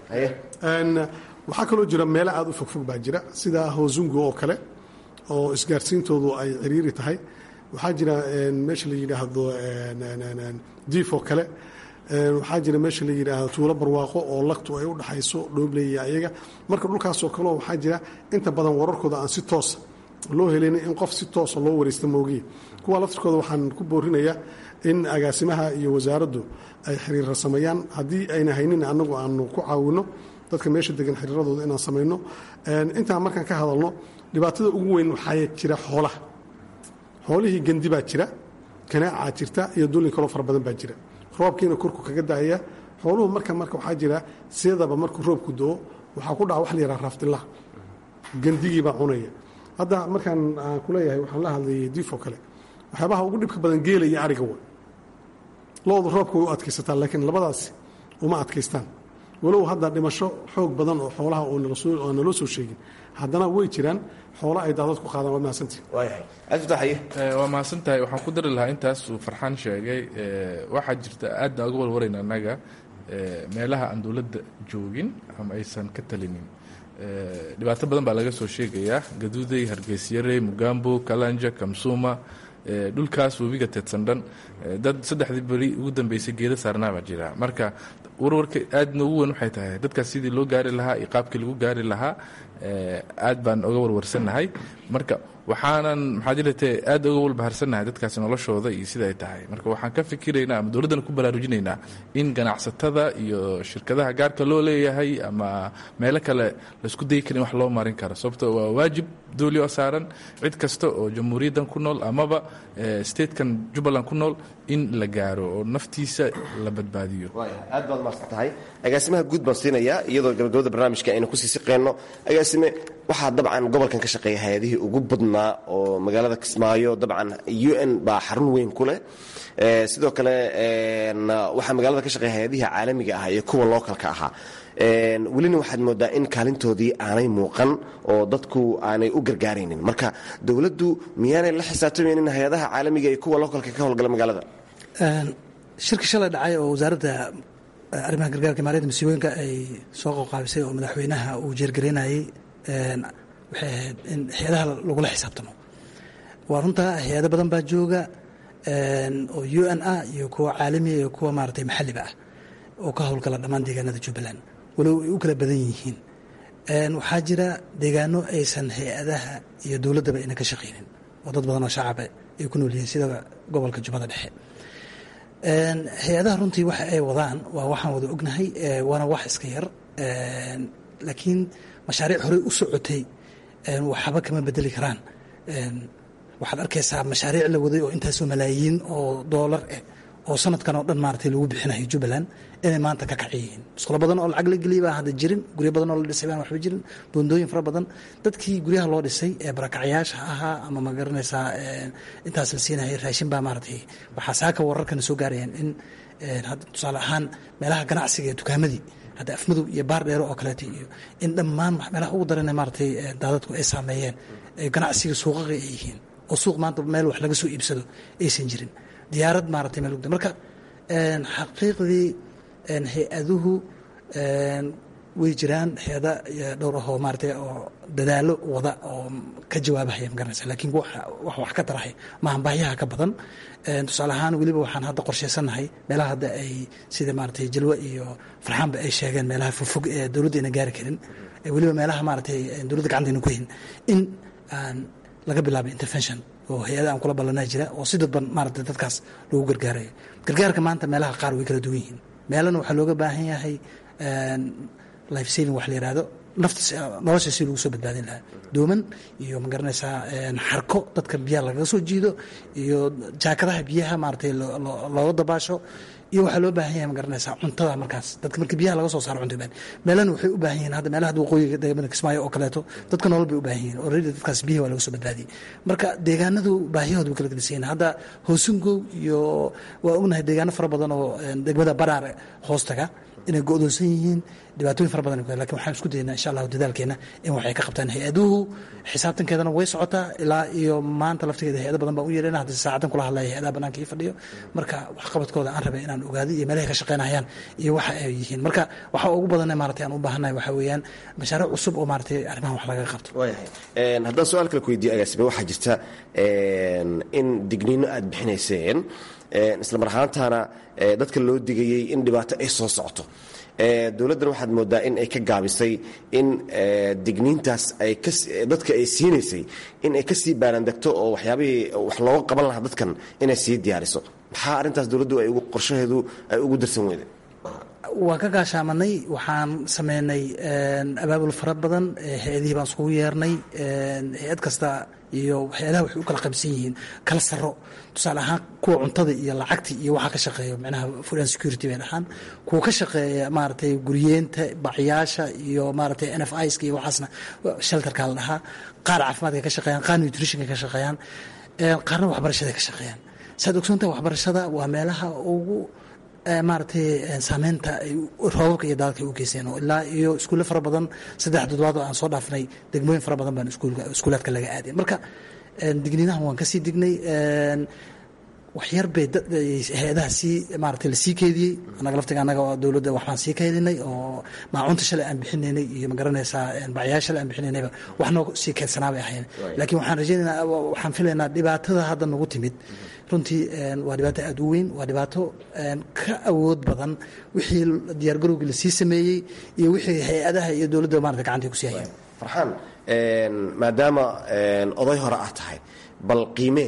waxaa kaloo jira meelo aad u fogfog baa jira sida hoosungu oo kale oo isgaarsiintoodu ay ciriiri tahay waxaa jira meesha la yidhaahdo diif oo kale waxaa jira meesha la yidhaahdo tuulo barwaaqo oo lagtu ay u dhaxayso dhoobley ayaga marka dhulkaasoo kaleo waxaa jira inta badan wararkooda aan si toosa loo helin in qof si toosa loo waraysta moogiye kuwa laftirkooda waxaan ku boorinayaa in agaasimaha iyo wasaaraddu ay xiriirra sameeyaan haddii ayna haynin annagu aanu ku caawinno dadka meesha degan xiriiradooda inaan samayno intaan markaan ka hadalno dhibaatada ugu weyn waxaa jira xoolaha xoolihii gandi baa jira kanaacaa jirta iyo dullin kaloo fara badan baa jira roobkiina korku kaga daaya xooluhu marka marka waxaa jira sidaba markuu roobku doo waxaa ku dhaca wax la yidhaha raaftillaha gandigii baa cunaya hadda markaan aan ku leeyahay waxaan la hadlayay diifoo kale waxyaabaha ugu dhibka badan geela iyo ariga wa loodu roobka way u adkaysataan laakiin labadaasi uma adkaystaan walow hadda dhimasho xoog badan oo xoolaha oo naloo soo sheegin haddana way jiraan xoolo ay daadad ku qaadaan waad mahadsantihi waa mahadsantahay waxaan ku dari lahaa intaas uu farxaan sheegay waxaa jirta aadna uga warwarayna annaga meelaha aan dowladda joogin ama aysan ka talinin dhibaato badan baa laga soo sheegayaa gaduuday hargeysyare mugambo kalanja kamsuma dhulkaas webiga teedsan dhan dad saddexdii beri ugu dambeysay geeda saarnaa baa jira marka warwarka aadna ugu weyn waxay tahay dadkaas sidii loo gaari lahaa iyo qaabkii lagu gaari lahaa aad baan oga warwarsannahay marka waxaanan maxaa jirate aad oga walbaharsannahay dadkaasi noloshooda iyo sida ay tahay marka waxaan ka fikiraynaa ama dowladdana ku baraarujinaynaa in ganacsatada iyo shirkadaha gaarka loo leeyahay ama meelo kale laisku dayi karin wax loo marin karo sababto waa waajib dooli oo saaran cid kasta oo jamhuuriyaddan ku nool amaba statekan jubbaland ku nool in la gaaro oo naftiisa la badbaadiyo aad baad maadsan tahay agaasimaha guud baan siinayaa iyadoo gabagabada barnaamijka aynu kusii siqeenno agaasime waxaa dabcan gobolkan ka shaqeeya hay-adihii ugu badnaa oo magaalada kismaayo dabcan u n baa xarun weyn ku leh sidoo kale waxaa magaalada ka shaqeeya hay-adihii caalamiga ah iyo kuwa lookalka ahaa welina waxaad moodaa in kaalintoodii aanay muuqan oo dadku aanay u gargaaraynin marka dowladdu miyaanay la xisaabtamaynin hay-adaha caalamiga iyo kuwa lookalka ka howlgala magaalada shirki shalay dhacay oo wasaaradda arrimaha gargaarka maaliyadda masiibooyinka ay soo qoqaabisay oo madaxweynaha uu jeergaraynayey waxay ahayd in hay-adaha lagula xisaabtamo waa runtaa hay-ado badan baa jooga oo u n ah iyo kuwa caalamiya iyo kuwa maaragtay maxalliba ah oo ka howlgala dhammaan deegaanada jubbaland walow ay u kala badan yihiin waxaa jira deegaano aysan hay-adaha iyo dowladdaba ayna ka shaqaynin oo dad badan oo shacaba ay ku nool yihiin sida gobolka jubbada dhexe hay-adaha runtii waxa ay wadaan waa waxaan wada ognahay waana wax iska yar laakiin mashaariic horey u socotay waxba kama bedeli karaan waxaad arkaysaa mashaariic la waday oo intaasoo malaayiin oo doolar eh oo sanadkan oo dhan maaragtay lagu bixinayo jubbaland inay maanta ka kaci yihiin musqulo badan oo lacag la geliyay baa hadda jirin guryo badan oo la dhisay baan waxba jirin boondooyin fara badan dadkii guryaha loo dhisay ee barakacyaasha ahaa ama ma garanaysaa intaas la siinaya raashin baa maaragtay waxaa saaka wararkana soo gaarayaan in hadda tusaale ahaan meelaha ganacsiga ee dukaamadii hadda afmadow iyo baar dheero oo kaleeto iyo in dhammaan meelaha ugu darana maaragtay daadadku ay saameeyeen ganacsiga suuqaqa ay yihiin oo suuq maanta meel wax laga soo iibsado aysan jirin diyaarad maaragtay meel ugda marka xaqiiqdii hay-aduhu way jiraan hay-ada dhowr ahoo maaragtay oo dadaalo wada oo ka jawaabahaya ma garanaysa laakiin wax wax ka tarahay maahan baahiyaha ka badan tusaale ahaan weliba waxaan hadda qorshaysannahay meelaha hadda ay sida maaragtay jalwa iyo farxaanba ay sheegeen meelaha fogfog ee dowladda ayna gaari karin weliba meelaha maaragtay dowladda gacantayna ku hayn in aan laga bilaabay intervention oo hay-ada aan kula ballanaa jira oo si dadban maaragtay dadkaas lagu gargaarayo gargaarka maanta meelaha qaar way kala duwan yihiin meelana waxaa looga baahan yahay life saving wax la yihahdo nafta nolosha si lagu soo badbaadin lahaa dooman iyo ma garanaysaa xarko dadka biyaha lagaga soo jiido iyo jaakadaha biyaha maaragtay looga dabaasho iyo waxaa loo baahan yahay ma garanaysaa cuntada markaas dadka marka biyaha laga soo saaro cunta baan meelana waxay u baahan yihiin hadda meelaha waqooyiga deegaanada kismaayo oo kaleeto dadka nolol bay u baahan yihiin already dadkaas biyaha waa laga soo badbaadiyey marka deegaanadu baahiyahooda way kala gedisan yihiin hadda hoosungow iyo waa ognahay deegaano fara badan oo degmada baraare hoostaga inay go-doonsan yihiin dhibaatooyin fara badan lakin waxaan isku daynaa insha allahu dadaalkeena in waxay ka qabtaan hay-aduhu xisaabtankeedana way socotaa ilaa iyo maanta laftigeeda hay-ado badan baan u yeelana hadda saacadan kula hadlaya hay-adaha banaanka ii fadhiyo marka waxqabadkooda aan rabay inaan ogaado iyo meelahay ka shaqeynayaan iyo waxa ay yihiin marka waxa ugu badan maratay aan u baahannahay waxaa weeyaan mashaariic cusub oo maratay arrimahan wax laga qabto waayahay haddaan su-aal kale ku weydiiyo agaasibe waxaa jirta in digniino aad bixinayseen isla mar ahaantaana dadka loo digayey in dhibaato ay soo socoto dowladdan waxaad moodaa in ay ka gaabisay in digniintaas ay dadka ay siinaysay in ay kasii baarandegto oo waxyaabihii wax looga qaban lahaa dadkan inay sii diyaariso maxaa arrintaas dowladdu ay qorshaheedu ay ugu darsan weyday waan ka gaashaamanay waxaan sameynay abaabul fara badan hay-adihii baan iskugu yeernay hay-ad kasta iyo hay-adaha waxay u kala qaybsan yihiin kala saro tusaale ahaan kuwa cuntada iyo lacagti iyo waxaa ka shaqeeya micnaha food and security bay dhahaan kuwa ka shaqeeya maaragtay guryeenta bacyaasha iyo maaragtay n f iska iyo waxaasna shelterka la dhahaa qaar caafimaadka ka shaqeeyaan qaar nutritionka ka shaqeeyaan qaarna waxbarashada ka shaqeeyaan saad ogsoontaha waxbarashada waa meelaha ugu maaragtay saameynta roobabka iyo daadadka ay u geyseen oo ilaa iyo iskuulle fara badan saddex toddobaad oo aan soo dhaafnay degmooyin fara badan baan iskuulaadka laga aaday marka digniinahan waan kasii dignay waxyar bay hay-adaha sii maaragtay lasii keediyey annaga laftiga annaga dowladda waxbaan sii keedinay oo maacunta shalay aan bixinaynay iyo magaranaysaa bacyaa shalay aan bixinaynayba wax noo sii keedsanaa bay ahayn laakiin waxaan rajaynaynaa waxaan filaynaa dhibaatada hadda nagu timid runtii waa dhibaato aada u weyn waa dhibaato ka awood badan wixii diyaargarowgii lasii sameeyey iyo wixii hay-adaha iyo dowladda maarata gacantay kusii hayeen farxaan maadaama oday hore ah tahay bal qiimee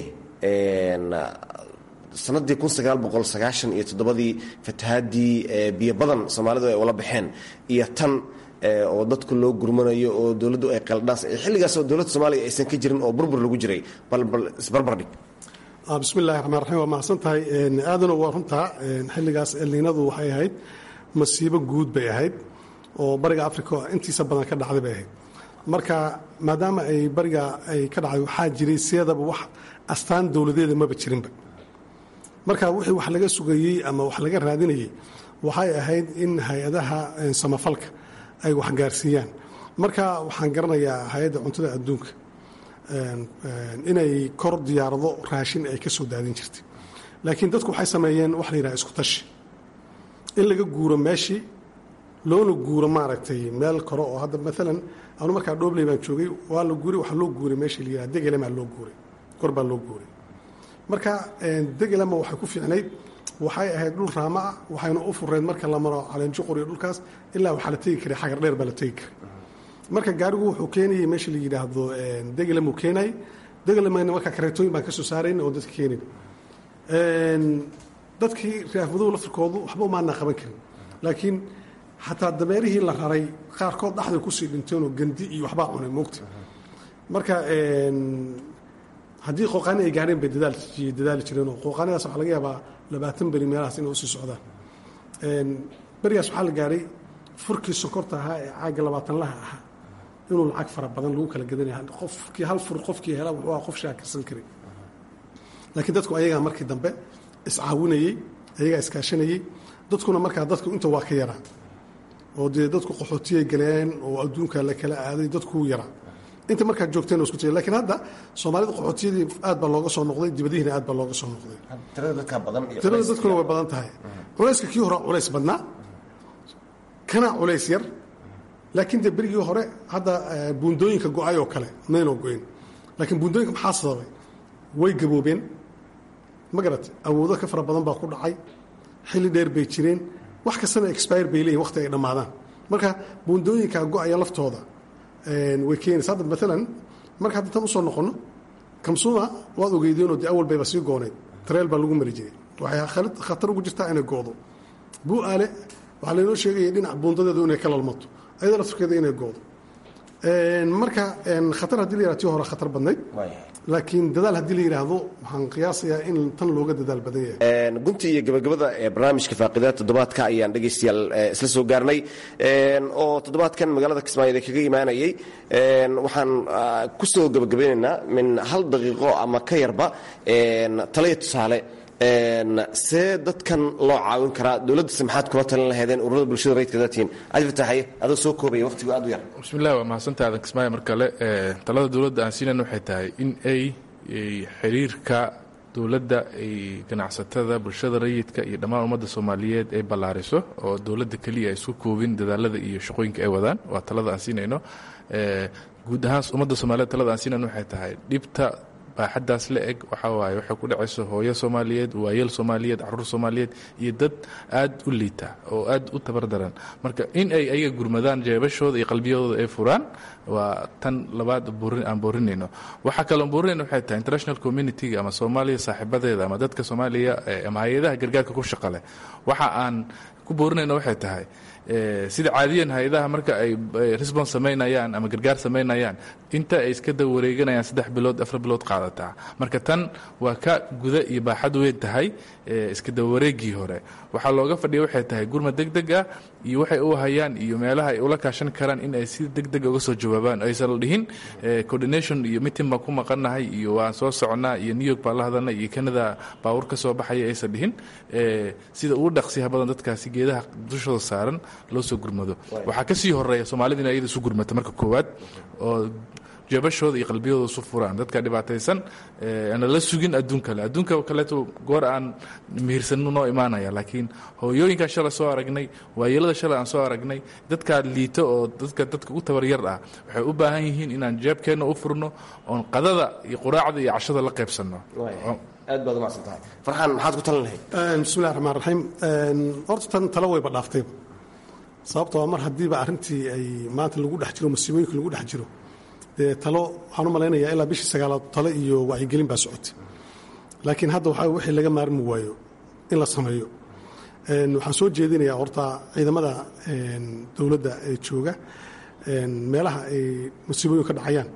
sanadii kun sagaal boqol sagaashan iyo toddobadii fatahaadii biyo badan soomaalidu ay ula baxeen iyo tan oo dadku loo gurmanayo oo dowladdu ay qaldhaas xilligaasoo dowladda soomaaliya aysan ka jirin oo burbur lagu jiray bal bal isbarbardhig bismi illahi raxmaan raxiim waa mahadsan tahay aadano waa runtaa xilligaas elniinadu waxay ahayd masiibo guud bay ahayd oo bariga africa intiisa badan ka dhacday bay ahayd marka maadaama ay bariga ay ka dhacday waxaa jiray seedaba wax astaan dowladeeda maba jirinba marka wixii wax laga sugayey ama wax laga raadinayey waxay ahayd in hay-adaha samafalka ay waxgaarsiiyaan marka waxaan garanayaa hay-adda cuntada adduunka inay kor diyaarado raashin ay ka soo daadin jirtay laakiin dadku waxay sameeyeen wax la yidhaha isku tashi in laga guuro meeshii loona guuro maaragtay meel kore oo hadda maalan anu markaa dhoobley baan joogay waa la guuray waxaa loo guuray meeshii la yidhaha degelema loo guuray kor baa loo guuray marka degelama waxay ku fiicnayd waxay ahayd dhul raama ah waxayna u fureyd marka la maro caleenjuqur iyo dhulkaas ilaa waxaa la tegi karay xagar dheer baa la tegi karay marka gaarigu wuxuu keenayay meesha la yidhaahdo degelamuu keenayay degelamana markaa kareetooyin baan ka soo saarayn oo dadka keenayn dadkii reerfaduhu laftirkoodu waxba umaanaa qaban karin laakiin xataa dameerihii la raray qaarkood dhaxday kusii dhinteenoo gandi iyo waxbaa cunay moogta marka haddii qooqaani ay gaareen bay dadaali jireenoo qooqaanidaas waxaa laga yaabaa labaatan beri meelahaas inay usii socdaan berigaas waxaa la gaaray furkii sonkorta ahaa ee caaga labaatanlaha ahaa inuu lacag fara badan lagu kala gadanaya qofkii hal fur qofkii hela wuxuu qof shaakirsan karay laakiin dadku ayagaa markii dambe iscaawinayey ayagaa iskaashanayey dadkuna markaa dadku inta waa ka yaraa oo dee dadku qaxootiyay galeen oo adduunka la kala aaday dadkuu yaraa inta markaad joogteen isku tiri lakiin hadda soomaalida qaxootiyadii aad baa looga soo noqday dibadihiina aad baa looga soo noqday tirada dadkuna way badan tahay culayska kii hore culays badnaa kana culays yar laakiin dee berigii hore hadda buundooyinka go-ay oo kale maynoo go-in laakiin buundooyinka maxaa sababay way gaboobeen ma garat awoodo ka fara badan baa ku dhacay xilli dheer bay jireen wax kastana expire bay leeyihin waqti ay dhammaadaan marka buundooyinka go-aya laftooda way keenaysa hadda maalan marka hadda tan usoo noqonno kamsuuma waad ogeydeenoo dee awal bayba sii gooneyd tareel baa lagu mari jiray waxay khatar ugu jirtaa inay goodo buu aale waxaa laynoo sheegaya dhinac buundadeedu inay ka lalmato ayada laftirkeeda inay goodo marka khatar haddii la yihahdo tii hore khatar badnayd laakiin dadaal haddii la yidhaahdo waxaan qiyaasayaa in tan looga dadaal badan yahay guntii iyo gabagabada barnaamijka faaqida toddobaadka ayaan dhegaystayaal isla soo gaarnay oo toddobaadkan magaalada kismaayo kaga imaanayay waxaan ku soo gabagabeynaynaa min hal daqiiqo ama ka yarba taliya tusaale see dadkan loo caawin karaa dowladdase maxaad kula talin lahaydeen ururada bulshada rayidka daatiin cali fataaxaye adoo soo koobaya waqtigu aad u yar bismillahi waa mahadsantaha adan kismaayo mar kale talada dowladda aan siinan waxay tahay in ay xiriirka dowladda ay ganacsatada bulshada rayidka iyo dhammaan ummadda soomaaliyeed ay ballaariso oo dowladda keliya ay isku koobin dadaalada iyo shaqooyinka ay wadaan waa talada aan siinayno guud ahaan ummadda soomaliyeed talada aan siinayno waxay tahay dhibta baaxaddaas la eg waxaa waaye waxay ku dhacayso hooyo soomaaliyeed waayeel soomaaliyeed caruur soomaaliyeed iyo dad aad u liita oo aad u tabardaran marka in ay ayaga gurmadaan jeebashooda iyo qalbiyadooda ay furaan waa tan labaad aan boorinayno waxaa kaloon boorinayno waxay tahay international communitiga ama soomaaliya saaxiibadeeda ama dadka soomaaliya ama hay-adaha gargaarka ku shaqa leh waxa aan ku boorinayno waxay tahay sida caadiyan hay-adaha marka ay resbons samaynayaan ama gargaar samaynayaan inta ay iska daba wareeganayaan saddex bilood afar bilood qaadataa marka tan waa ka guda iyo baaxad weyn tahay iska daba wareegii hore waxaa looga fadhiya waxay tahay gurma deg deg ah iyo waxay u hayaan iyo meelaha ay ula kaashan karaan in ay si deg dega uga soo jawaabaan aysan la dhihin coordination iyo mitin baan ku maqannahay iyo waan soo socnaa iyo new york baan la hadalnay iyo canada baawur ka soo baxaya aysan dhihin sida ugu dhaqsiyaha badan dadkaasi geedaha dushooda saaran loo soo gurmado waxaa ka sii horeeya soomaalida in ayada isu gurmata marka koowaad oo jeebashooda iyo qalbiyadooda isu furaan dadka dhibaataysan ana la sugin adduun kale adduunka kaleeto goor aan mihirsanno noo imaanaya laakiin hooyooyinkaan shalay soo aragnay waayeelada shalay aan soo aragnay dadkaa liito oo dadka dadka u tabaryar ah waxay u baahan yihiin inaan jeebkeenna u furno oon qadada iyo quraacda iyo cashada la qaybsanno aad baad umacsan tahay farxaan maxaad ku talin lahayd bismillahi raxmaan raxiim horta tan talo wayba dhaaftayba sababtoo mar haddiiba arrintii ay maanta lagu dhex jiro masiibooyinka lagu dhex jiro dee talo waxaan u malaynayaa ilaa bishii sagaalaad talo iyo wacyigelin baa socotay laakiin hadda waxaa wixii laga maarmi waayo in la sameeyo waxaan soo jeedinayaa horta ciidamada dowladda ee jooga meelaha ay masiibooyinku ka dhacayaan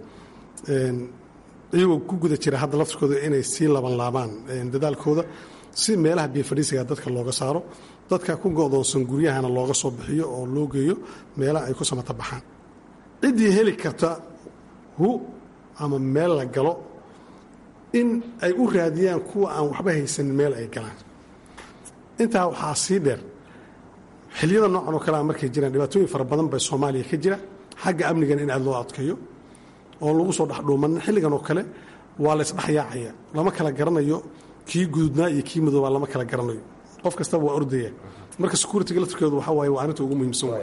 iyagoo ku guda jira hadda laftirkooda inay sii laban laabaan dadaalkooda si meelaha biyo fadhiisiga dadka looga saaro dadka ku go'doonsan guryahana looga soo bixiyo oo loo geeyo meelaha ay ku samata baxaan ciddii heli karta hu ama meel la galo in ay u raadiyaan kuwa aan waxba haysanin meel ay galaan intaa waxaa sii dheer xiliyada noocan oo kalea markay jiraan dhibaatooyin fara badan bay soomaaliya ka jira xagga amnigan in aad loo adkeeyo oon lagu soo dhexdhuumanin xilligan oo kale waa la isdhexyaacaya lama kala garanayo kii gududnaa iyo kii madoobaa lama kala garanayo qof kastaba waa ordaya marka securitiga laftirkeedu waxaa waaye waa arrinta ugu muhiimsan waay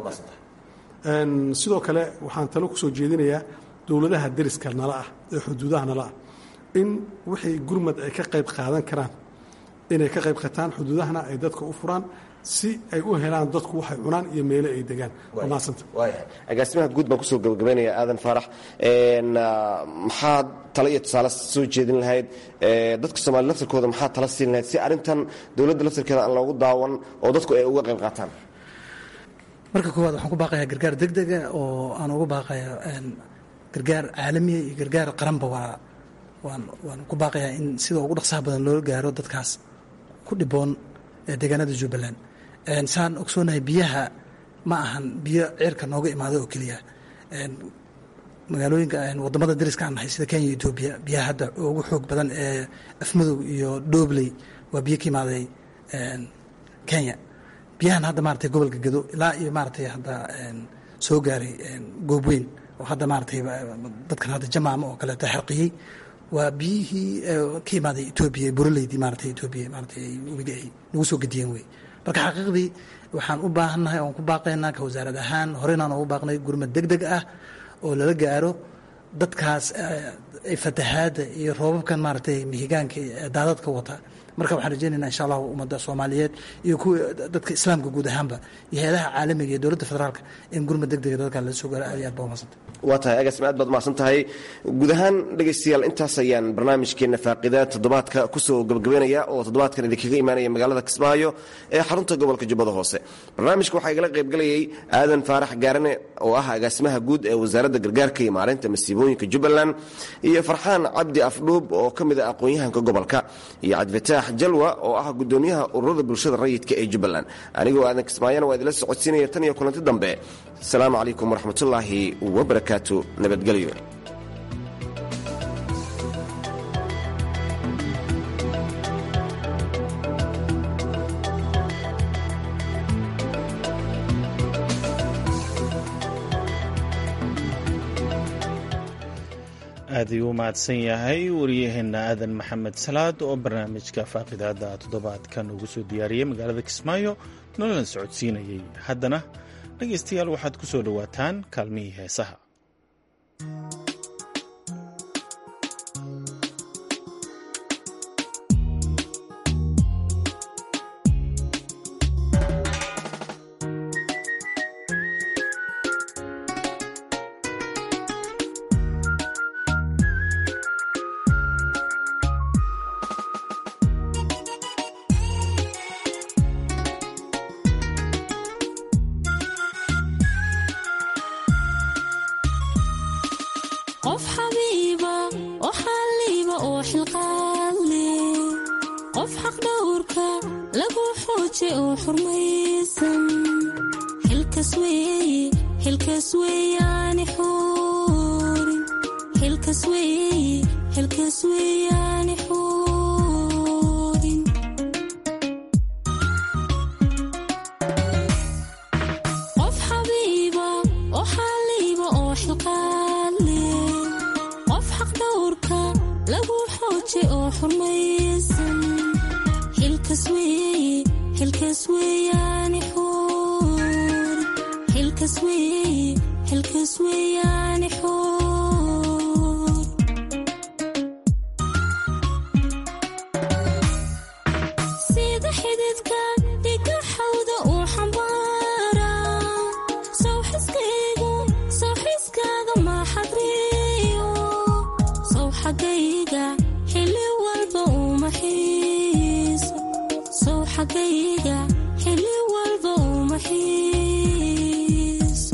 sidoo kale waxaan talo ku soo jeedinayaa dowladaha deriska nala ah ee xuduudaha nala ah in wixii gurmad ay ka qayb qaadan karaan inay ka qayb qataan xuduudahana ay dadka u furaan si ay u helaan dadku waxay cunaan iyo meele ay degaan maasanta waayahay agaasimaha guud baan kusoo gabagabaynaya aadan faarax maxaad talo iyo tusaale soo jeedin lahayd dadka soomaliya laftirkooda maxaad tala siin lahayd si arrintan dowladda laftirkeeda aan loogu daawan oo dadku ay uga qayb qaataan marka koowaad waxaan ku baaqayaa gargaar deg dega oo aan ugu baaqaya gargaar caalamiya iyo gargaar qaranba waa waan waan ku baaqayaa in sida ugu dhaqsaha badan loola gaaro dadkaas ku dhiboon deegaanada jubbaland saan ogsoonahay biyaha ma ahan biyo ceerka nooga imaada oo keliya magaalooyinka wadamada dariska aan nahay sida kenya iyo etoobiya biyaha hadda ugu xoog badan ee afmadow iyo dhobley waa biyo ka imaaday kenya biyahan hadda maratay gobolka gado ilaa iyo maratay hadda soo gaaray goobweyn oo hadda maratay dadkan hadda jamaama oo kaleeto xarqiyey waa biyihii ka imaaday etoobiya buraleydii maratay etoobiya maratay webiga ay nagu soo gediyeen wey marka xaqiiqdii waxaan u baahannahay oon ku baaqaynaa ka wasaarad ahaan horeynaan ugu baaqnay gurmad deg deg ah oo lala gaaro dadkaas fatahaadda iyo roobabkan maaragtay mihigaanka daadadka wata marka waxaan rajeynayna insha allahu ummadda soomaaliyeed iyo kuwa dadka islaamka guud ahaanba iyo hay-adaha caalamiga iyo dowladda federaalka in gurmad deg dega dadkan lala soo gaaro aad iyo aad baa umadsanta waa tahay agaasima aad baad umahadsan tahay guud ahaan dhegaystayaal intaas ayaan barnaamijkeenna faaqida toddobaadka kusoo gabagabeynaya oo toddobaadkan idinkaga imaanaya magaalada kismaayo ee xarunta gobolka jubbada hoose barnaamijka waxaa igala qaybgalayay aadan faarax gaarane oo ah agaasimaha guud ee wasaaradda gargaarka iyo maareynta masiibooyinka jubbaland iyo farxaan cabdi afdhuub oo ka mid ah aqoon-yahanka gobolka iyo cabdifataax jalwa oo ah gudoomiyaha ururada bulshada rayidka ee jubbaland anigoo aadan kismaayana waa idila socodsiinaya tan iyo kulanti dambe asalaamu calaykum waraxmatullaahi wabarakaatu nabadgelyo aad ayuu u mahadsan yahay wariyaheenna aadan maxamed salaad oo barnaamijka faaqidaada toddobaadkan ugu soo diyaariyey magaalada kismaayo nololan socodsiinayay haddana dhegaystayaal waxaad ku soo dhowaataan kaalmihii heesaha qof xabiiba oo xalliiba oo xilqaadle qof xaqdhowrka lagu xooje oo xurmaysan xilkas weeye xilkas weeyaani xuurin xilkas weeye xilkas weeyaani xuurin qof xabiiba oo xalliiba oo xilqaadle qof xaqdhowrka lagu xooje oo xurmaysan xilkas weeye xilkas weeyaani xuurin xilkas weeye xilkas weeyaani xuur sida xididka dhiga xawda uu xambaara sawxiskaygu sawxiskaaga maxadriyo sow xagayga xilli walba uma xiiso sow xagayga xilli walba uma xiiso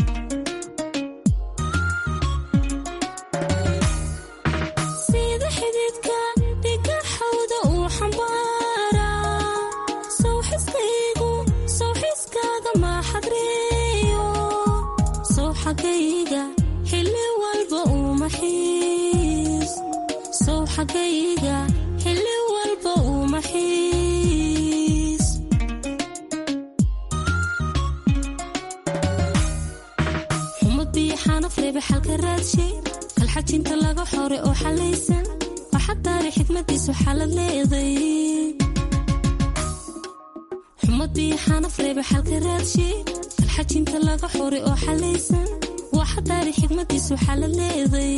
sida xididka dhiga xawda uu xambaara sawxiskaygu sawxiskaaga maxadriyo sow xagayga xilli walba uma xiis sow xagayga xilli walba uma xiis xumad biyo xanaf reebe xalka raadshay kalxajinta laga xore oo xalaysan waxaa daari xikmadiisu xalad leeday xumad biyo xanaf reebe xalka raadshay kalxajinta laga xore oo xalaysan waxa daari xikmadiisu xalad leeday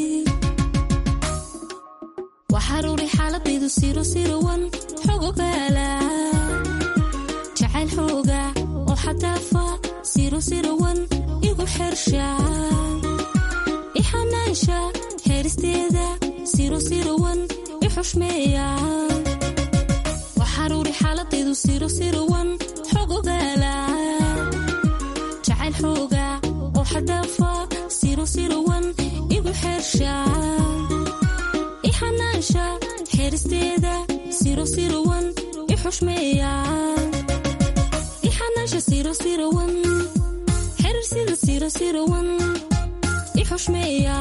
waxaruuri xaaladaydu siro sirowan xog ogaala jacayl xooga oo xadaafa siro sirowan igu xersha ixanaansha heeristeeda siro sirowan i xushmeeya waxaruuri xaaladaydu siro sirowan xog ogaala jacayl xooga oo xadaafa siro sirowan igu xersha ixanaansha xeeristeeda siro sirowan i xushmeeya ixanaansha siro sirowan xerirsida siro sirowan i xushmeeya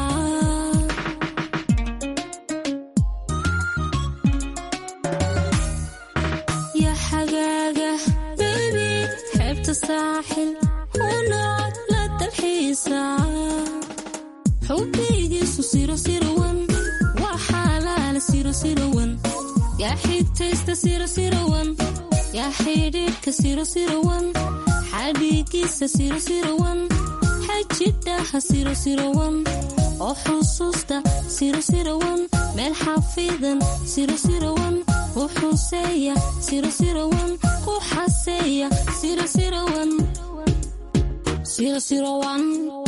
ya xagaaga bebi xeebta saaxil hunood la dalxiisa xubbigiisu siro sirowan waa xaalaala siro sirowan yaa xigtaysta siro sirowan yaa xidhiidhka siro sirowan xadhiigiisa siro sirowan xajidhaha siro sirowan oo xusuusta siro sirowan meel xafidan siro sirowan u xuseeya siro sirowan ku xaseeya siro sirowan siro sirowan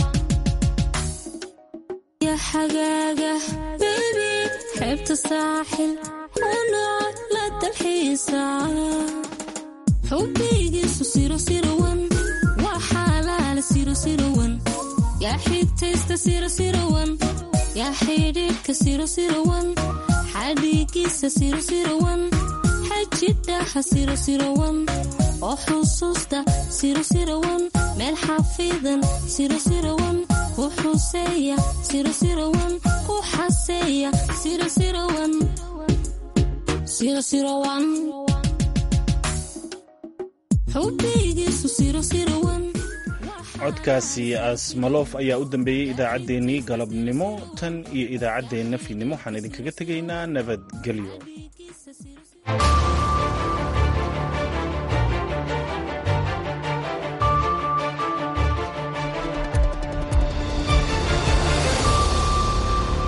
ya xagaaga bebi xeebta saaxil hunood la dalxiisa xubbigiisu siro sirowan waa xaalaala siro sirowan yaa xigtaysta siro sirowan yaa xidhiidhka siro sirowan xadhiigiisa siro sirowan xajidhaha siro sirowan oo xusuusta siro sirowan meel xafidan siro sirowan ku xuseeya siro sirowan ku xaseeya siro sirowan siro sirowan xubbigiisu siro sirowan codkaasi asmaloof ayaa u dambeeyey idaacaddeenii galabnimo tan iyo idaacaddeenna fiidnimo waxaan idinkaga tegaynaa nabadgelyo